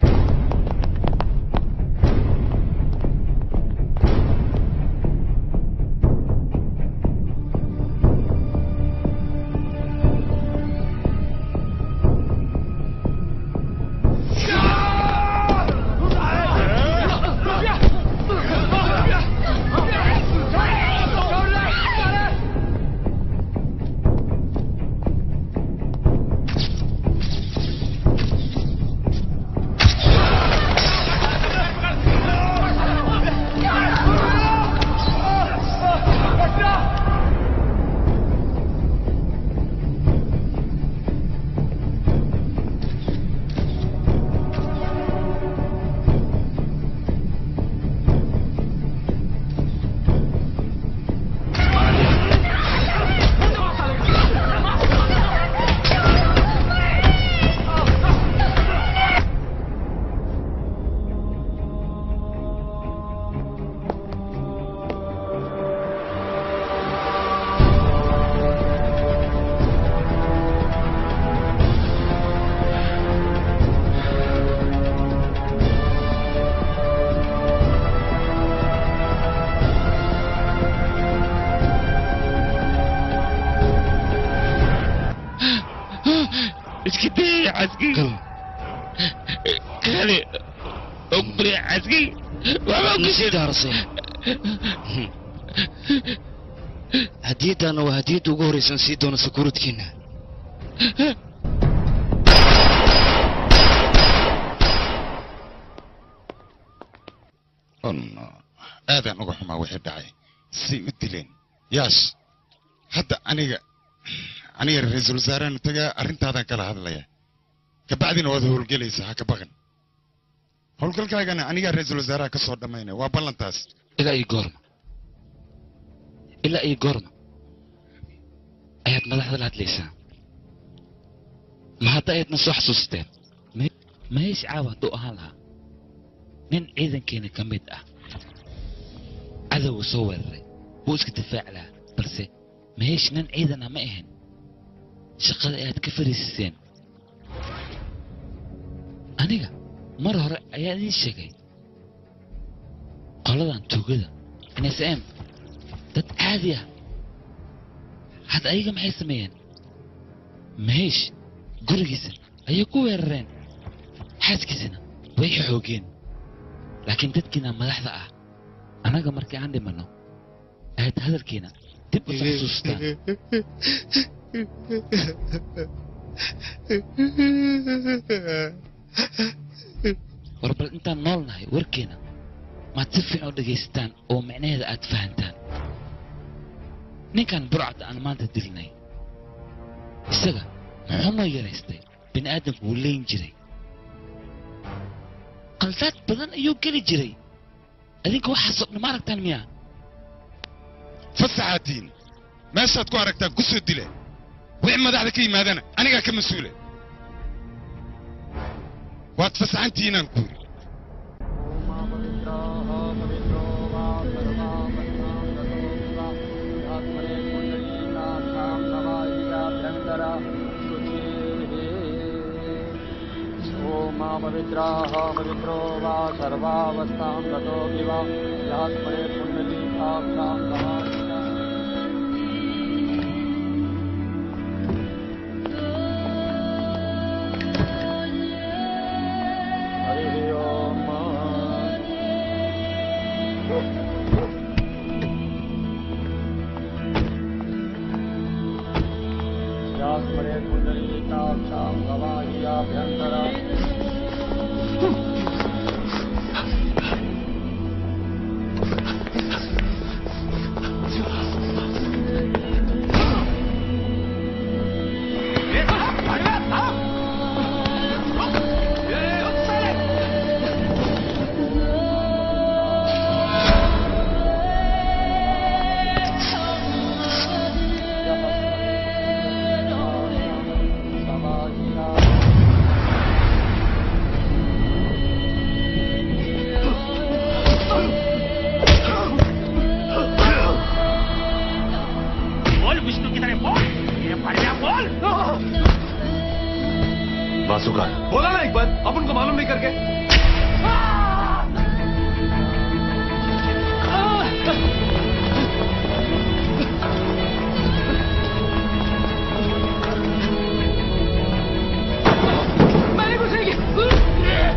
iska day caski kale ogbre caski hadiyaddaana waa hadiyadda ugu horraysan sii doona sakuuradkiina aadaan uga xumaa wixii dhacay say u dileen yaash hadda aniga aniga ra-iisul wasaarahan tagaa arrintaadan kala hadlaya kabacdina waad howlgelaysaa ha ka baqan howlgalkaagana anigaa ra-iisul wasaaraha ka soo dhammaynaya waa ballantaas ilaa iyo goorma ilaa iyo goorma ayaad madaxda la hadlaysaa ma hadda ayaadna soo xasuusteen maheesh caawa hadduu ahaan lahaa nin ciidankeena ka mid ah cadowga soo weeraray wuu iska difaaci lahaa balse maheesh nin ciidan ah ma ahayn shaqada ayaad ka fariisiseen aniga mar hore ayaa idiin sheegay qoladan tuugada nsm dad caadi ah hadda ayaga maxay sameeyeen maheesh gurigiisa ayay ku weerareen xaaskiisana way xoogeen laakiin dadkiina madaxda ah annaga markii aan dhimanno ayaad hadalkiina dib u xasuustaan war bal intaan nool nahay warkeena maad si fiican u dhegaysataan oo micnaheeda aad fahantaan ninkan burcadda aan maanta dilnay isaga muxuu noo yaraystay bini aadamku wuu leyn jiray qaldaad badan ayuu geli jiray adinka waxaasoo dhan ma aragtaan miya fasaxaatiin meeshaad ku aragtaan ku soo dile wixii madaxda ka yimaadana anigaa ka mas-uula waad fasaxantihiinaan ku yidhi मा पवित्राः पवित्रो वा सर्वावस्थां गतो विवा यात्मने पुण्डलीकाक्षां हरिः ओम् यात्मने पुण्डलीकाक्षां गवाह्याभ्यन्तरा बार बोला ना एक बार अब उनको मालूम नहीं करके मैंने कुछ नहीं किया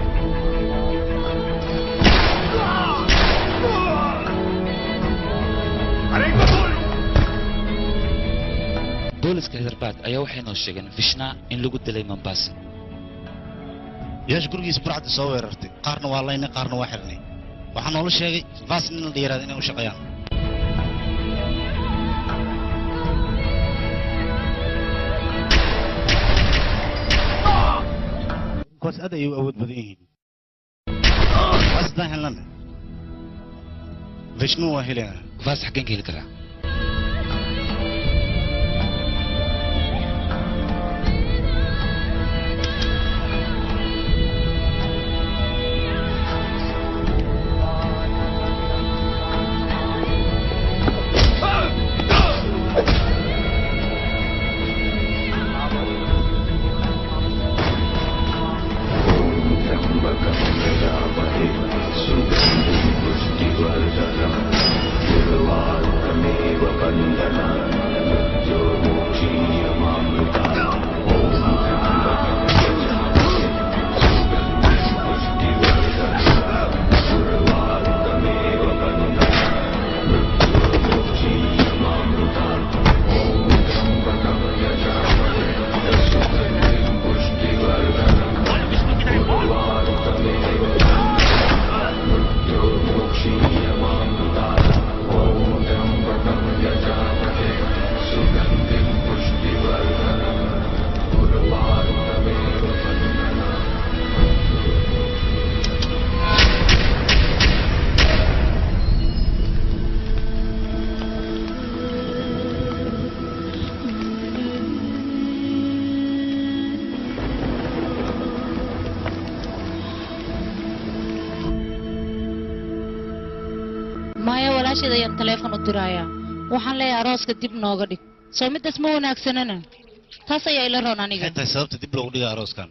अरे एक बार बोल booliska hidarbaad ayaa waxay noo sheegeen fishnaa in lagu dilay mombasa yeesh gurigiisa burcadda soo weerartay qaarna waa laynay qaarna waa xirnay waxaa noola sheegay vaas nin la yaraada inay u shaqeeyaan kuwaas aad ayay u awood badan yihiin vaas haddaan helnana vishnu waa helaya vaas xaggeen ka heli karaa maya walaasheed ayaan taleefon u dirayaa waxaan leeyahay arooska dib nooga dhig soo midaas ma wanaagsanana taas ayaa ila roon aniga maxay tahay sababta dib loogu dhiga arooskan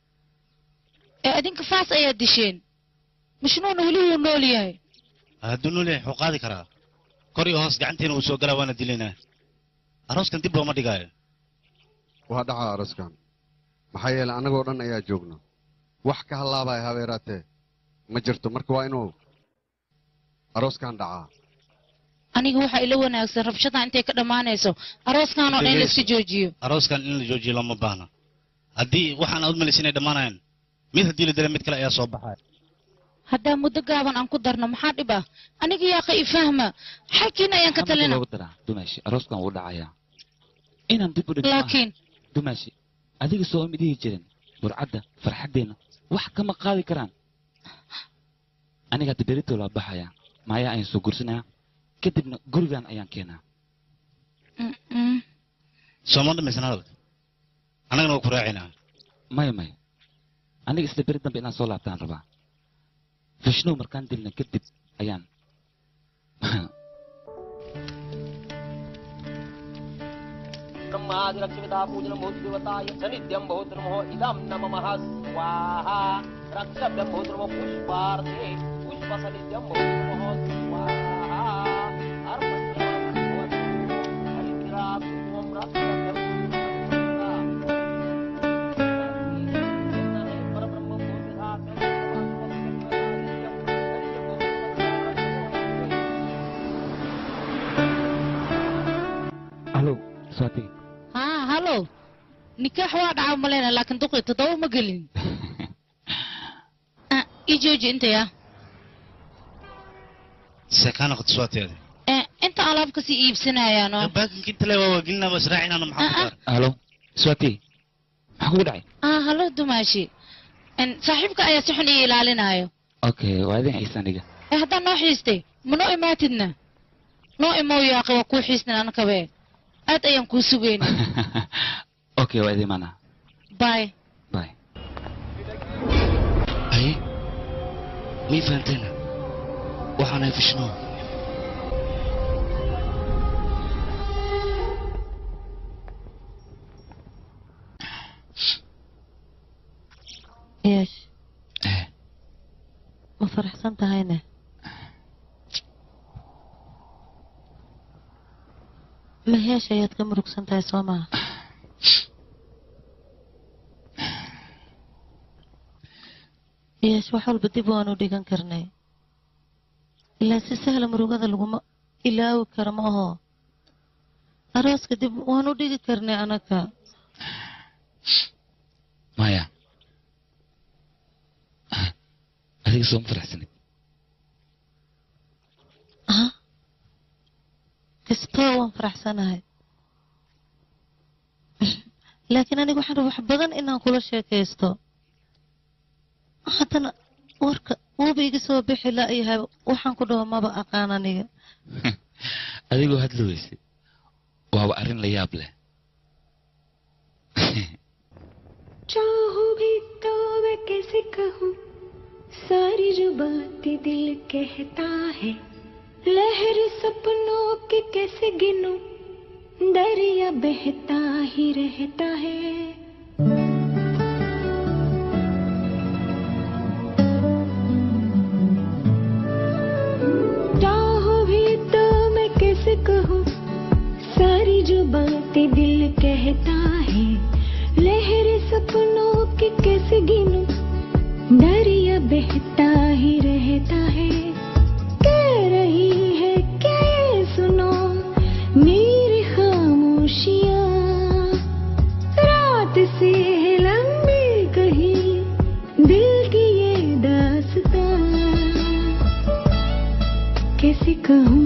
ee idinka faas ayaa disheen mashnuuna weli wuu nool yahay hadduu nool yahay wuxuu qaadi karaa kor iyo hoos gacanteena uu soo galaa waana dilaynaa arooskan dib looma dhigaayo waa dhacaa aroskan maxaa yeelay annagoo dhan ayaa joogno wax ka hallaabaya habeeraatee ma jirto marka waa inuu arooskan dhacaa aniga waxaa ila wanaagsan rabshada intay ka dhammaanayso arooskan oo dhan in la iska joojiyo arooskan in la joojiyo looma baahna haddii waxaan aad malaysa inay dhammaanayaan mid haddii la dila mid kale ayaa soo baxaya haddaa muddo gaaban aan ku darno maxaa dhib ah aniga yaaqa ifahma xalkiina ayaan ka talina loogu daraa dumaashi arooskan wuu dhacayaa inaan dib u dhigno maaha. laakiin dumaashi adiga soo ima dhihi jirin burcadda farxaddeenna wax kama qaadi karaan aniga hadda berito laa baxayaa maayaa ayaan soo gursanayaa kadibna gurigan ayaan keenaa sooma dhamaysan hadalka annagana waa ku raacinaa maya maya aniga isla beri dambe inaan soo laabtaan rabaa fishnow markaan dilna kadib ayaan ब्रह्मादिरक्षिता पूजनं भूत देवताय सनित्यं भूत नमो इदं न मम स्वाहा रक्षभ्यं भूत नमो पुष्पार्थे पुष्पसनित्यं भूत नमो स्वाहा अर्पणं भवतु हरिद्रात् त्वं रक्षभ्यं halo swati haa halo nikaax waa dhaca maleyna laakiin duqi toddoba ma gelin Ah, ii jooji intaya seekaana qadiswaateeda Eh, inta alaab kasii iibsanayaano baakinka inta le waa waagelinaa waa israacinaana maxaa ku dar halo swati maxaa kugu dhacay ah halo dumaashi En, saaxiibka ayaa si xun ii ilaalinayo okay waa idin haysan dhiga ee haddaa noo xiistay ma noo imaatidna noo imow yaaqi waa kuu xiisnin anakabe aad ayaan kuu sugayna okay waa idin imaanaa bye bye haye mii fahanteena waxaanahay fishnow yeesh ma faraxsan tahayne maheesh ayaad ka murugsan tahay soo maha yeesh wax walba dib waanu dhigan karnay ilaa si sahla murugada laguma ilaawi karo ma aho arooska dib waanu dhigi karnay anaga maya adiga soo ma faraxsanid ha kastoo waan faraxsanahay laakiin aniga waxaan rabaa wax badan inaan kula sheekaysto haddana warka wuuba iga soo bixi la'yahay waxaan ku dhaho maba aqaan aniga adigoo hadli weyse waaba arrin la yaab leh चाहूं भी तो मैं कैसे कहूँ सारी जो बातें दिल कहता है लहर सपनों के कैसे गिनूं दरिया बहता ही रहता है चाहूं भी तो मैं कैसे कहूँ सारी जो बातें दिल कहता है लहर सपनों के कैसे गिनूं दरिया बहता ही रहता है कह रही है क्या ये सुनो मेरी खामोशियाँ रात से है लंबी कहीं दिल की ये दास्तां कैसे कहूँ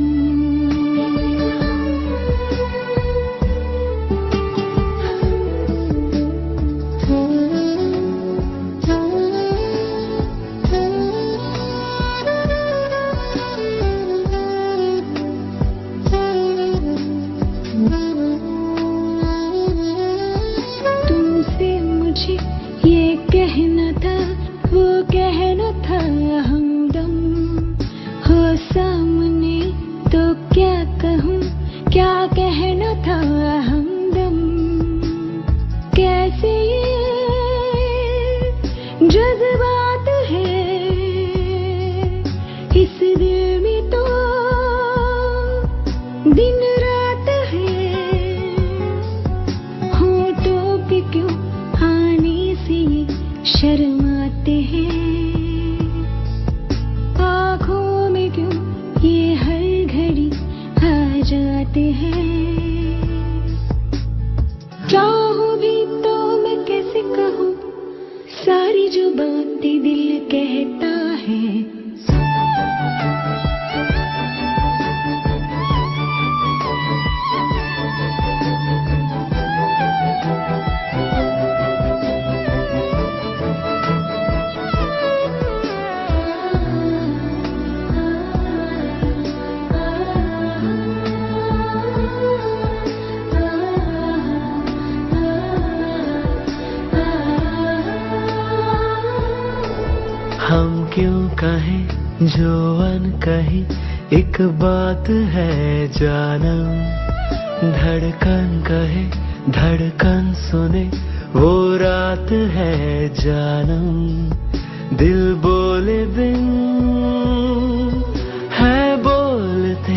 तुमसे मुझे ये कहना था वो कहना था हमदम हो सामने तो क्या कहूँ क्या कहना था हमदम कैसे ये जज्बात है इस दिल में तो दिन रात है होठों पे क्यों आने से ये शर्माते हैं आँखों में क्यों ये हर घड़ी आ जाते हैं चाहूं भी तो मैं कैसे कहूँ सारी जो बातें दिल कहता है हम क्यों कहें जो अन कही एक बात है जानम धड़कन कहे धड़कन सुने वो रात है जानम दिल बोले बिन है बोलते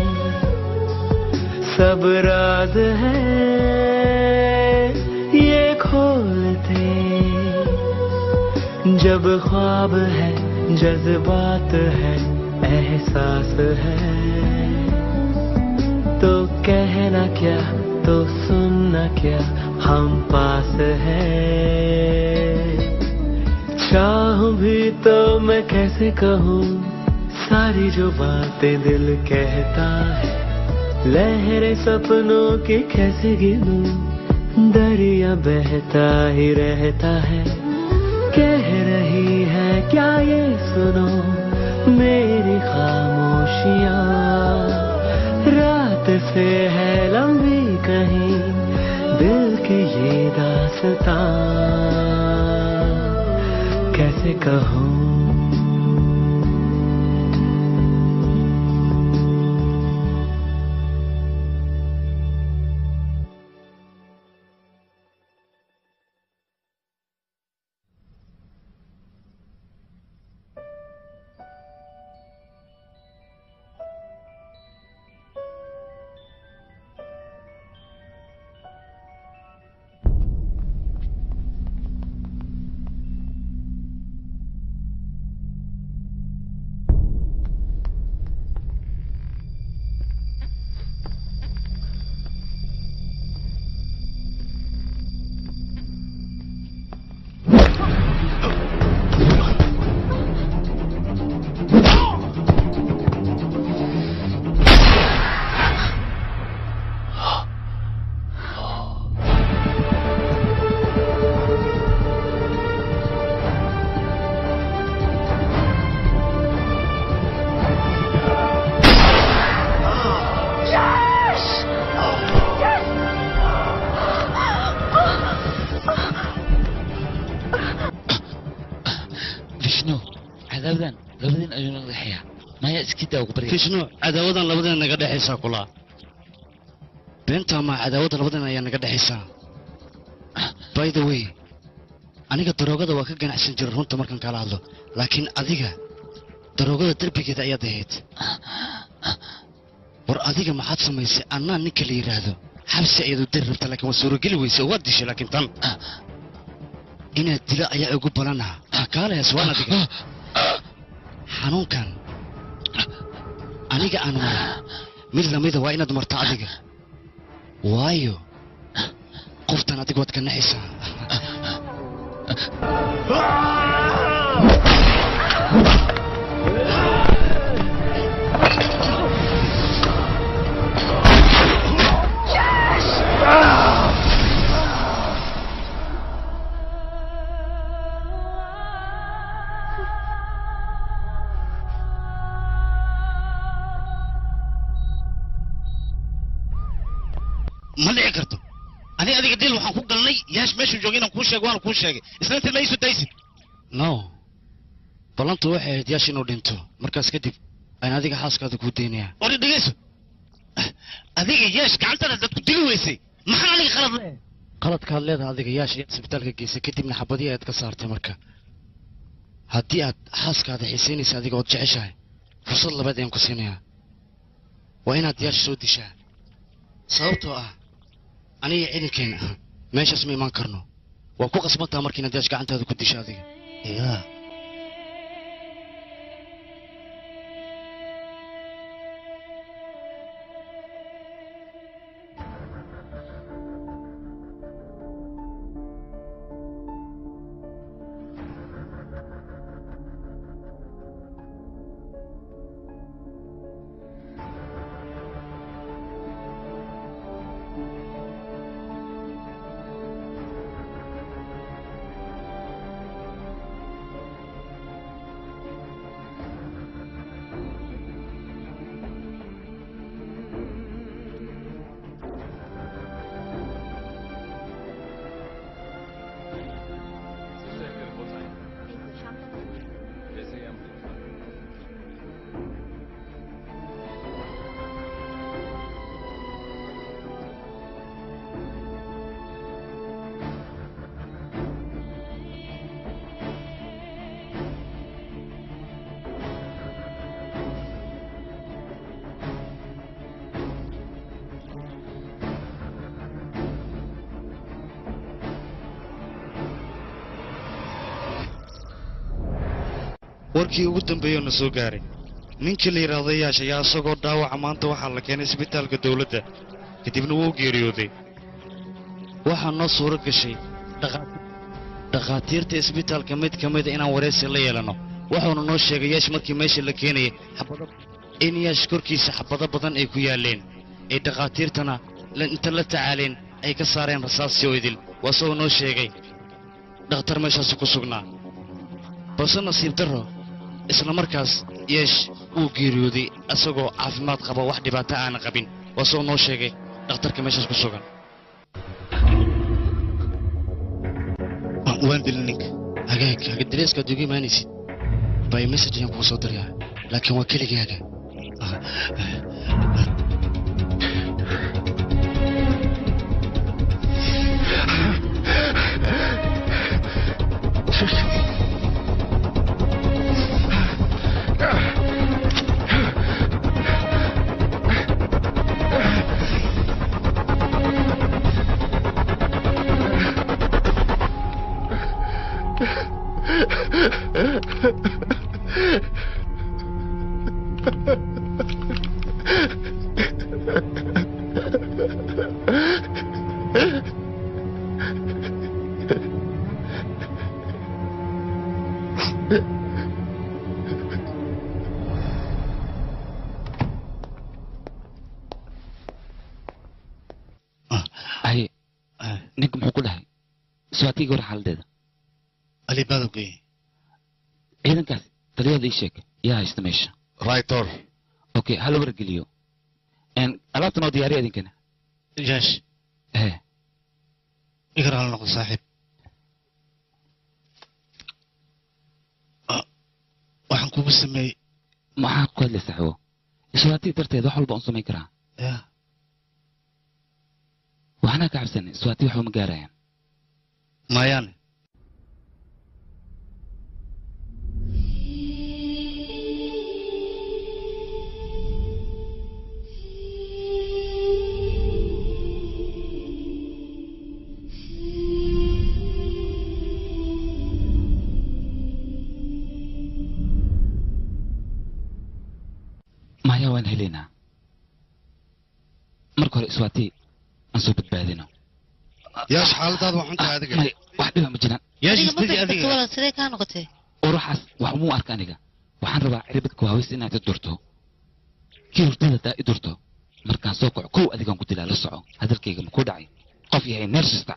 सब राज है ये खोलते जब ख्वाब है जज्बात है एहसास है तो कहना क्या तो सुनना क्या हम पास है चाहूं भी तो मैं कैसे कहूँ सारी जो बातें दिल कहता है लहरें सपनों की कैसे गिनूं दरिया बहता ही रहता है कह रही है क्या ये सुनो मेरी खामोशियाँ रात से है लंबी कहीं दिल की ये दास्तां कैसे कहूँ kishno cadaawadan labadeen ayuu naga dhexeeyaa maya iskidaa ugu barya kishno cadaawadan labadeena naga dhexaysaa kulaa beentaa maa cadaawadda labadeena ayaa naga dhexaysaa by the way aniga daroogada waa ka ganacsan jiray runta markaan kala hadlo laakiin adiga daroogada derbigeeda ayaad ahayd war adiga maxaad samaysay annaa ninka la yidhaahdo xabsi ayaad u dari rabta laakiin waa suurogeli weysay oo waad dishay laakiin tan inaad dila ayaa ugu balanaha ha kaalayaas waan adiga xanuunkan aniga aan maray mid lamida waa inaad marto adiga waayo qoftan adiga waad ka naxaysaa ma dhici karto ani adiga dil waxaan ku galnay yaash meeshuu joogay inaan kuu sheego waana kuu sheegay isnainta ma isu daysid no ballantu waxay ahayd yaash inuu dhinto markaas kadib ayaan adiga xaaskaada kuu daynayaa ori dhegayso adiga yaash gacantada dad ku dili weysay maxaa aniga qalad le qaladkaad leedahay adiga yaash ayaad isbitaalka geysay kadibna xabadii ayaad ka saartay marka haddii aad xaaskaada xiisaynaysa adiga ood jeceshahay fursad labaad ayaan ku siinayaa waa inaad yaash soo dishaa sababtoo ah aniga ciidankeena ah meeshaas ma imaan karno waa ku qasbantaa marka inaad yaash gacantaada ku disha adiga yaa warkii ugu dambeeyoo na soo gaaray ninkii la yidhaahdo yaash ayaa isagoo dhaawaca maanta waxaa la keenay isbitaalka dowladda kadibna wuu geeriyooday waxaa noo suuro gashay dhakhaatiirta isbitaalka mid ka mida inaan waraysi la yeelanno wuxuuna noo sheegay yaash markii meesha la keenayay in yaash korkiisa xabado badan ay ku yaalleen ay dhakhaatiirtana inta la tacaaleen ay ka saareen rasaasii oo idil waa isagoo noo sheegay dhakhtar meeshaasi ku sugnaa balse nasiib darro isla markaas yeesh wuu geeriyooday isagoo caafimaad qaba wax dhibaato aana qabin waa isagoo noo sheegay dhakhtarka meeshaas ku sugan waan dilin ninka hagaag hagadileeskaad uga imaanaysid by message ayaan kuu soo dirayaa laakiin waa keligaaga hay ninka muxuu ku dhahay suwaatiga hore xaaladeeda alibaado geeye ciidankaas taliyada ii sheeg yaa haysta meesha raytor okay hala wargeliyo alaabtan oo diyaariya idinkana jaash ee igar hala noqdo saaxiib kugu sameeyey maxaa ku hadlay saaxiibo iswaatii darteed wax walba un samayn karaa ya waxna ka cabsanay iswaatii waxba ma gaarayaan maayaane maya waan helaynaa marka hore iswaatii aan soo badbaadino yaash xaaladaada waa xuntahay adiga may wax dhiba ma jiraan adiga ma fadhisato walaal sidee kaa noqotay uruxaas wax umuu arka aniga waxaan rabaa ciribadka waaweysa inaad i durto kii hurdada daa i durto markaan soo kaco kow adigaan ku dilaa la soco hadalkayga makuu dhacay qof yahay neersista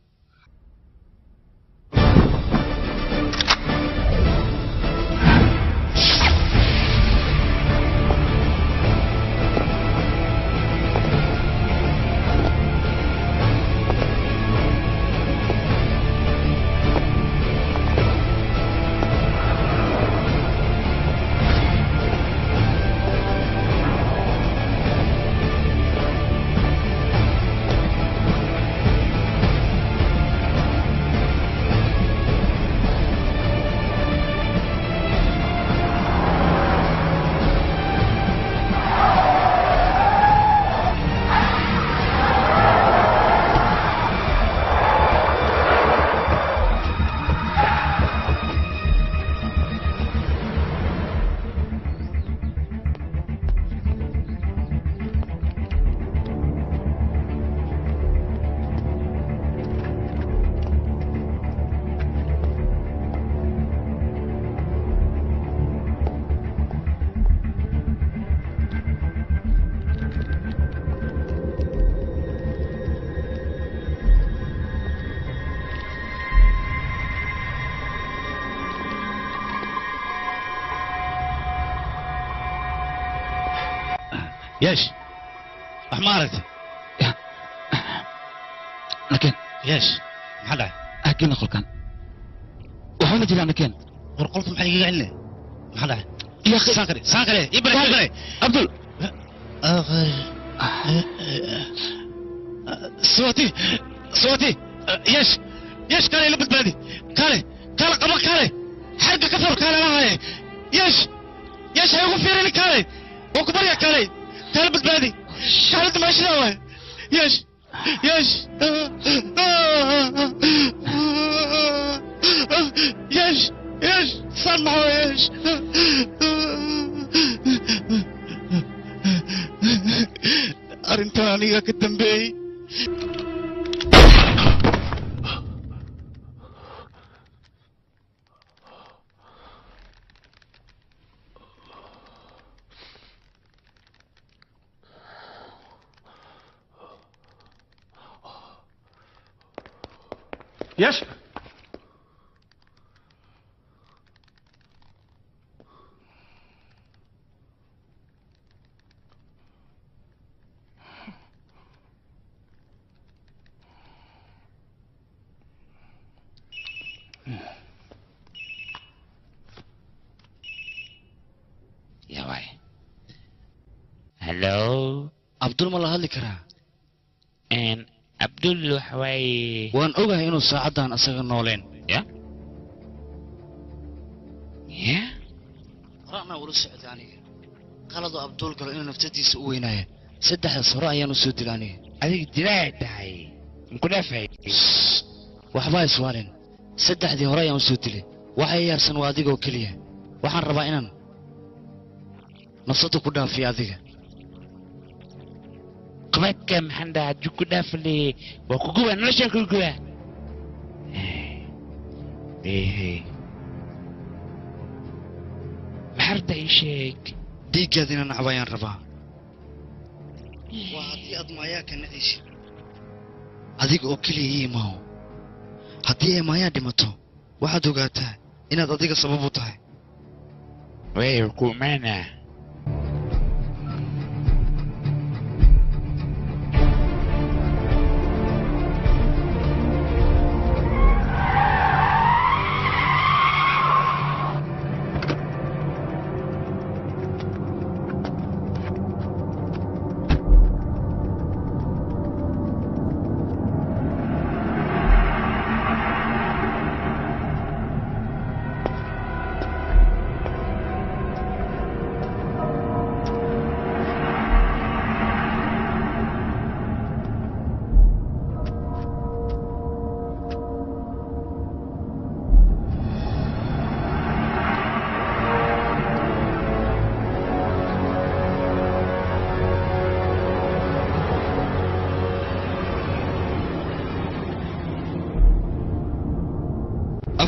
yeesh wax ma aragtay nakeen yeesh maxaa dhacay hakina qolkan waxba ma jiraan nakeen war qolka maxaa igaga celinaya maxaa dhacay يا اخي ساكري ساكري يبري يبري عبدل صوتي صوتي يش يش كالي لبت بلدي كالي كالي قبل كالي حرق كفر كالي لا يش يش هيقول فيري كالي وكبر يا كالي كالي لبت بلدي كالي انت ماشي نوي يش يش يش يش سمعوا يش arrintan aniga ka dambeeyey يش yaa waay hallo abdul ma la hadli karaa abdul waxa waaye waan ogahay inuu saacaddan asaga nooleen ya ya ra'na ula socda aniga qaladoo abdul galo inuu naftadiisa u weynaaya saddexdaas hore ayaan u soo dila aniga adiga dilaa tahay muku dhaafay waxbaa iswaalin saddexdii hore ayaan u soo dilay waxa i yaarsan waa adigoo keliya waxaan rabaa inaan nafsada ku dhaafiyo adiga qabadka maxaan dhahaa jug ku dhaafale waa kuguba noloshaan kuguba maxarta ii sheeg dhiiggaadina nacba ayaan rabaa waa haddii aad maayaa ka nacaysid adiga oo keliya ii imaaho haddii ay maayaa dhimato waxaad ogaataa inaad adiga sabab u tahay way ku imaana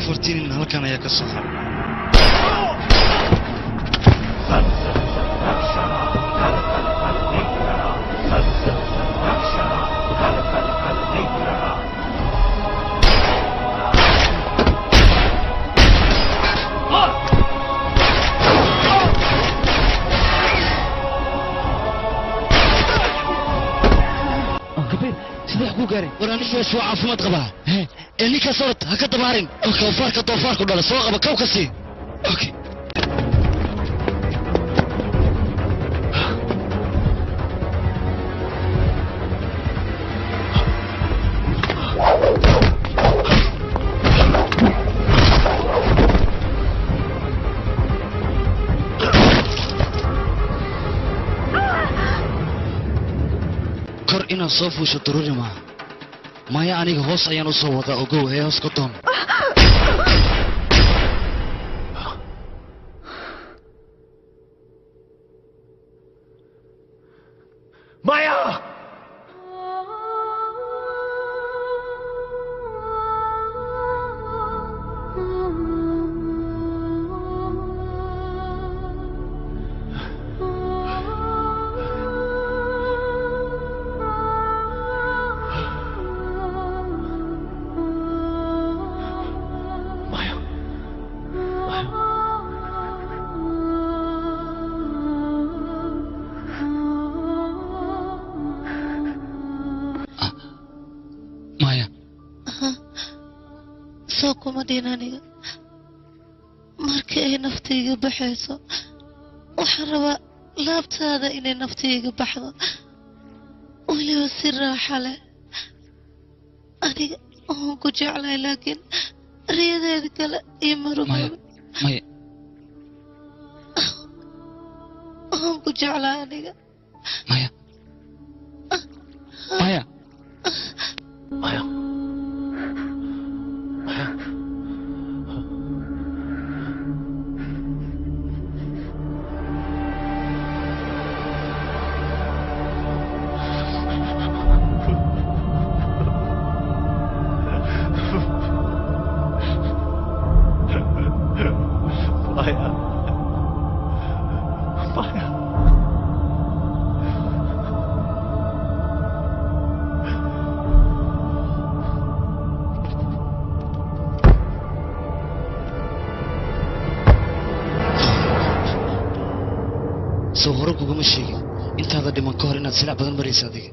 afartii nin halkan ayaa ka soo haray sidee ku gaaray war anigaas waa caafimaad qabaa ee ninkaas orod ha ka dabaarin doofaarka doofaarku dhala soo qaba kow ka sii okay kor inaad soo fuusho daruuri maaha maya aniga hoos ayaan u soo wadaa ogow ee hoos ka doon Maya! maya soo kuma dhin aniga markii ay naftayga baxayso waxaan rabaa laabtaada inay naftayga baxdo weliba si raaxa leh aniga waan ku jeclahay laakiin riyadeeda kale iyo marumaba maya waan ku jeclahay aniga maya maya Maya. Maya. Maya. soo hore kuguma sheegin intaada dhiman ka hor inaad silac badan maraysa adiga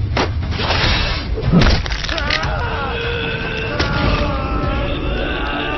Ah!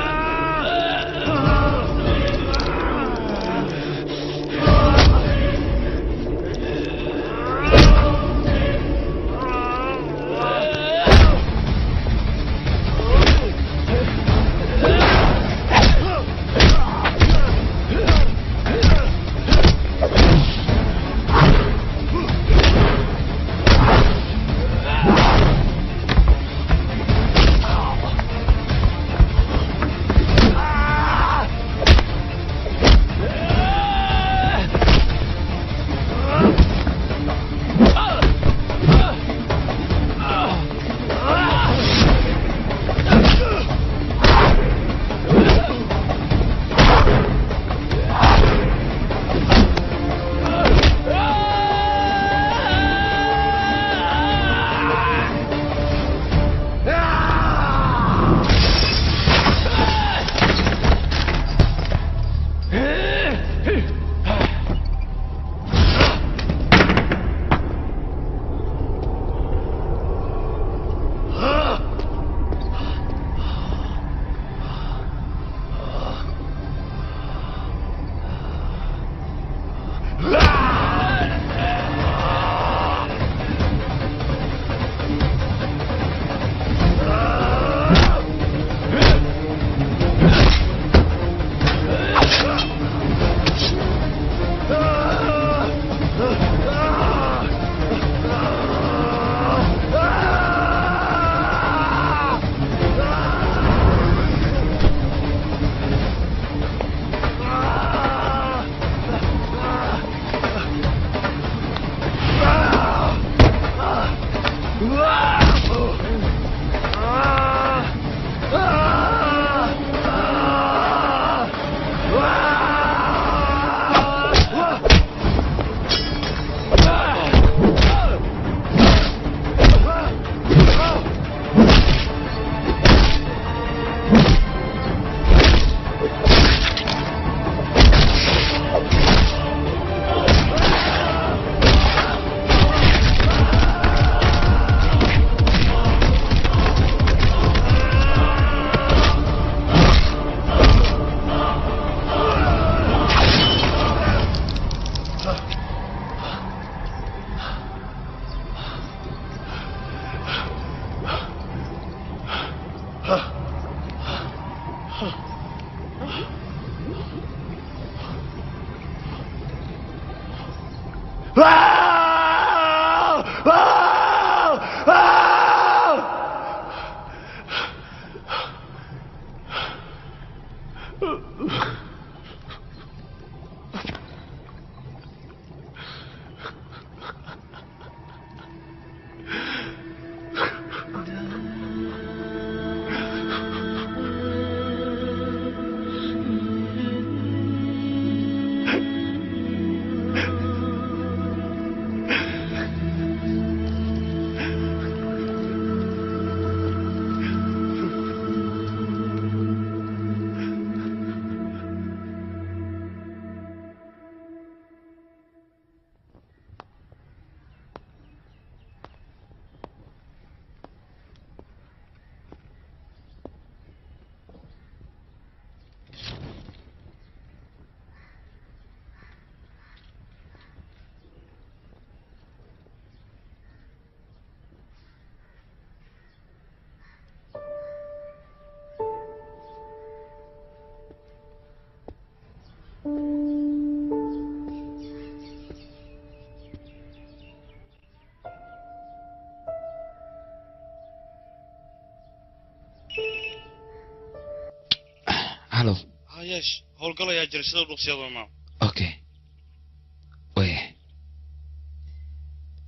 hallo hayeesh howlgal ayaa jira sida dhuqsiyada maa okay waya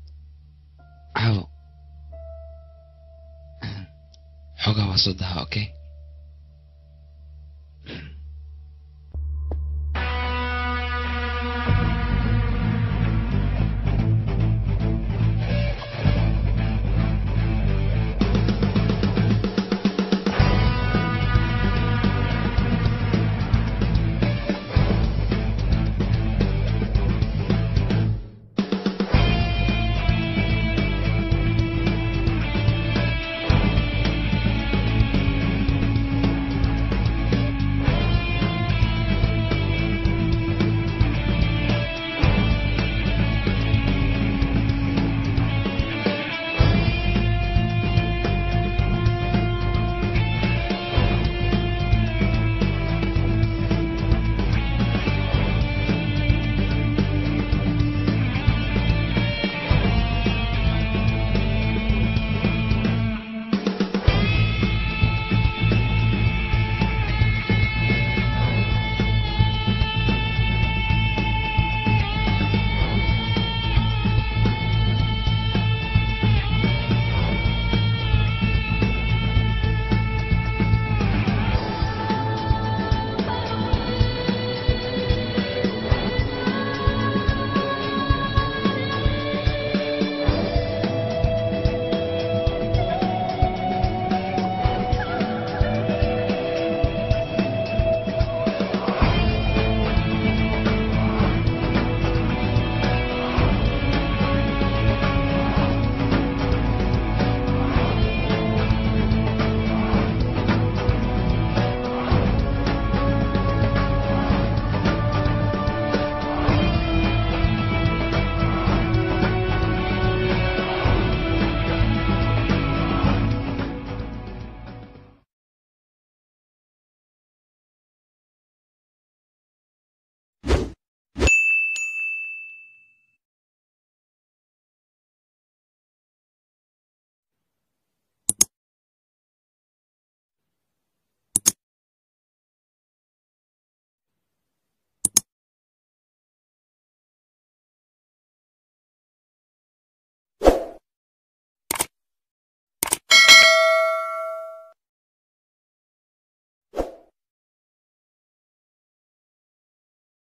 caawo xoogaa waa soo daha okay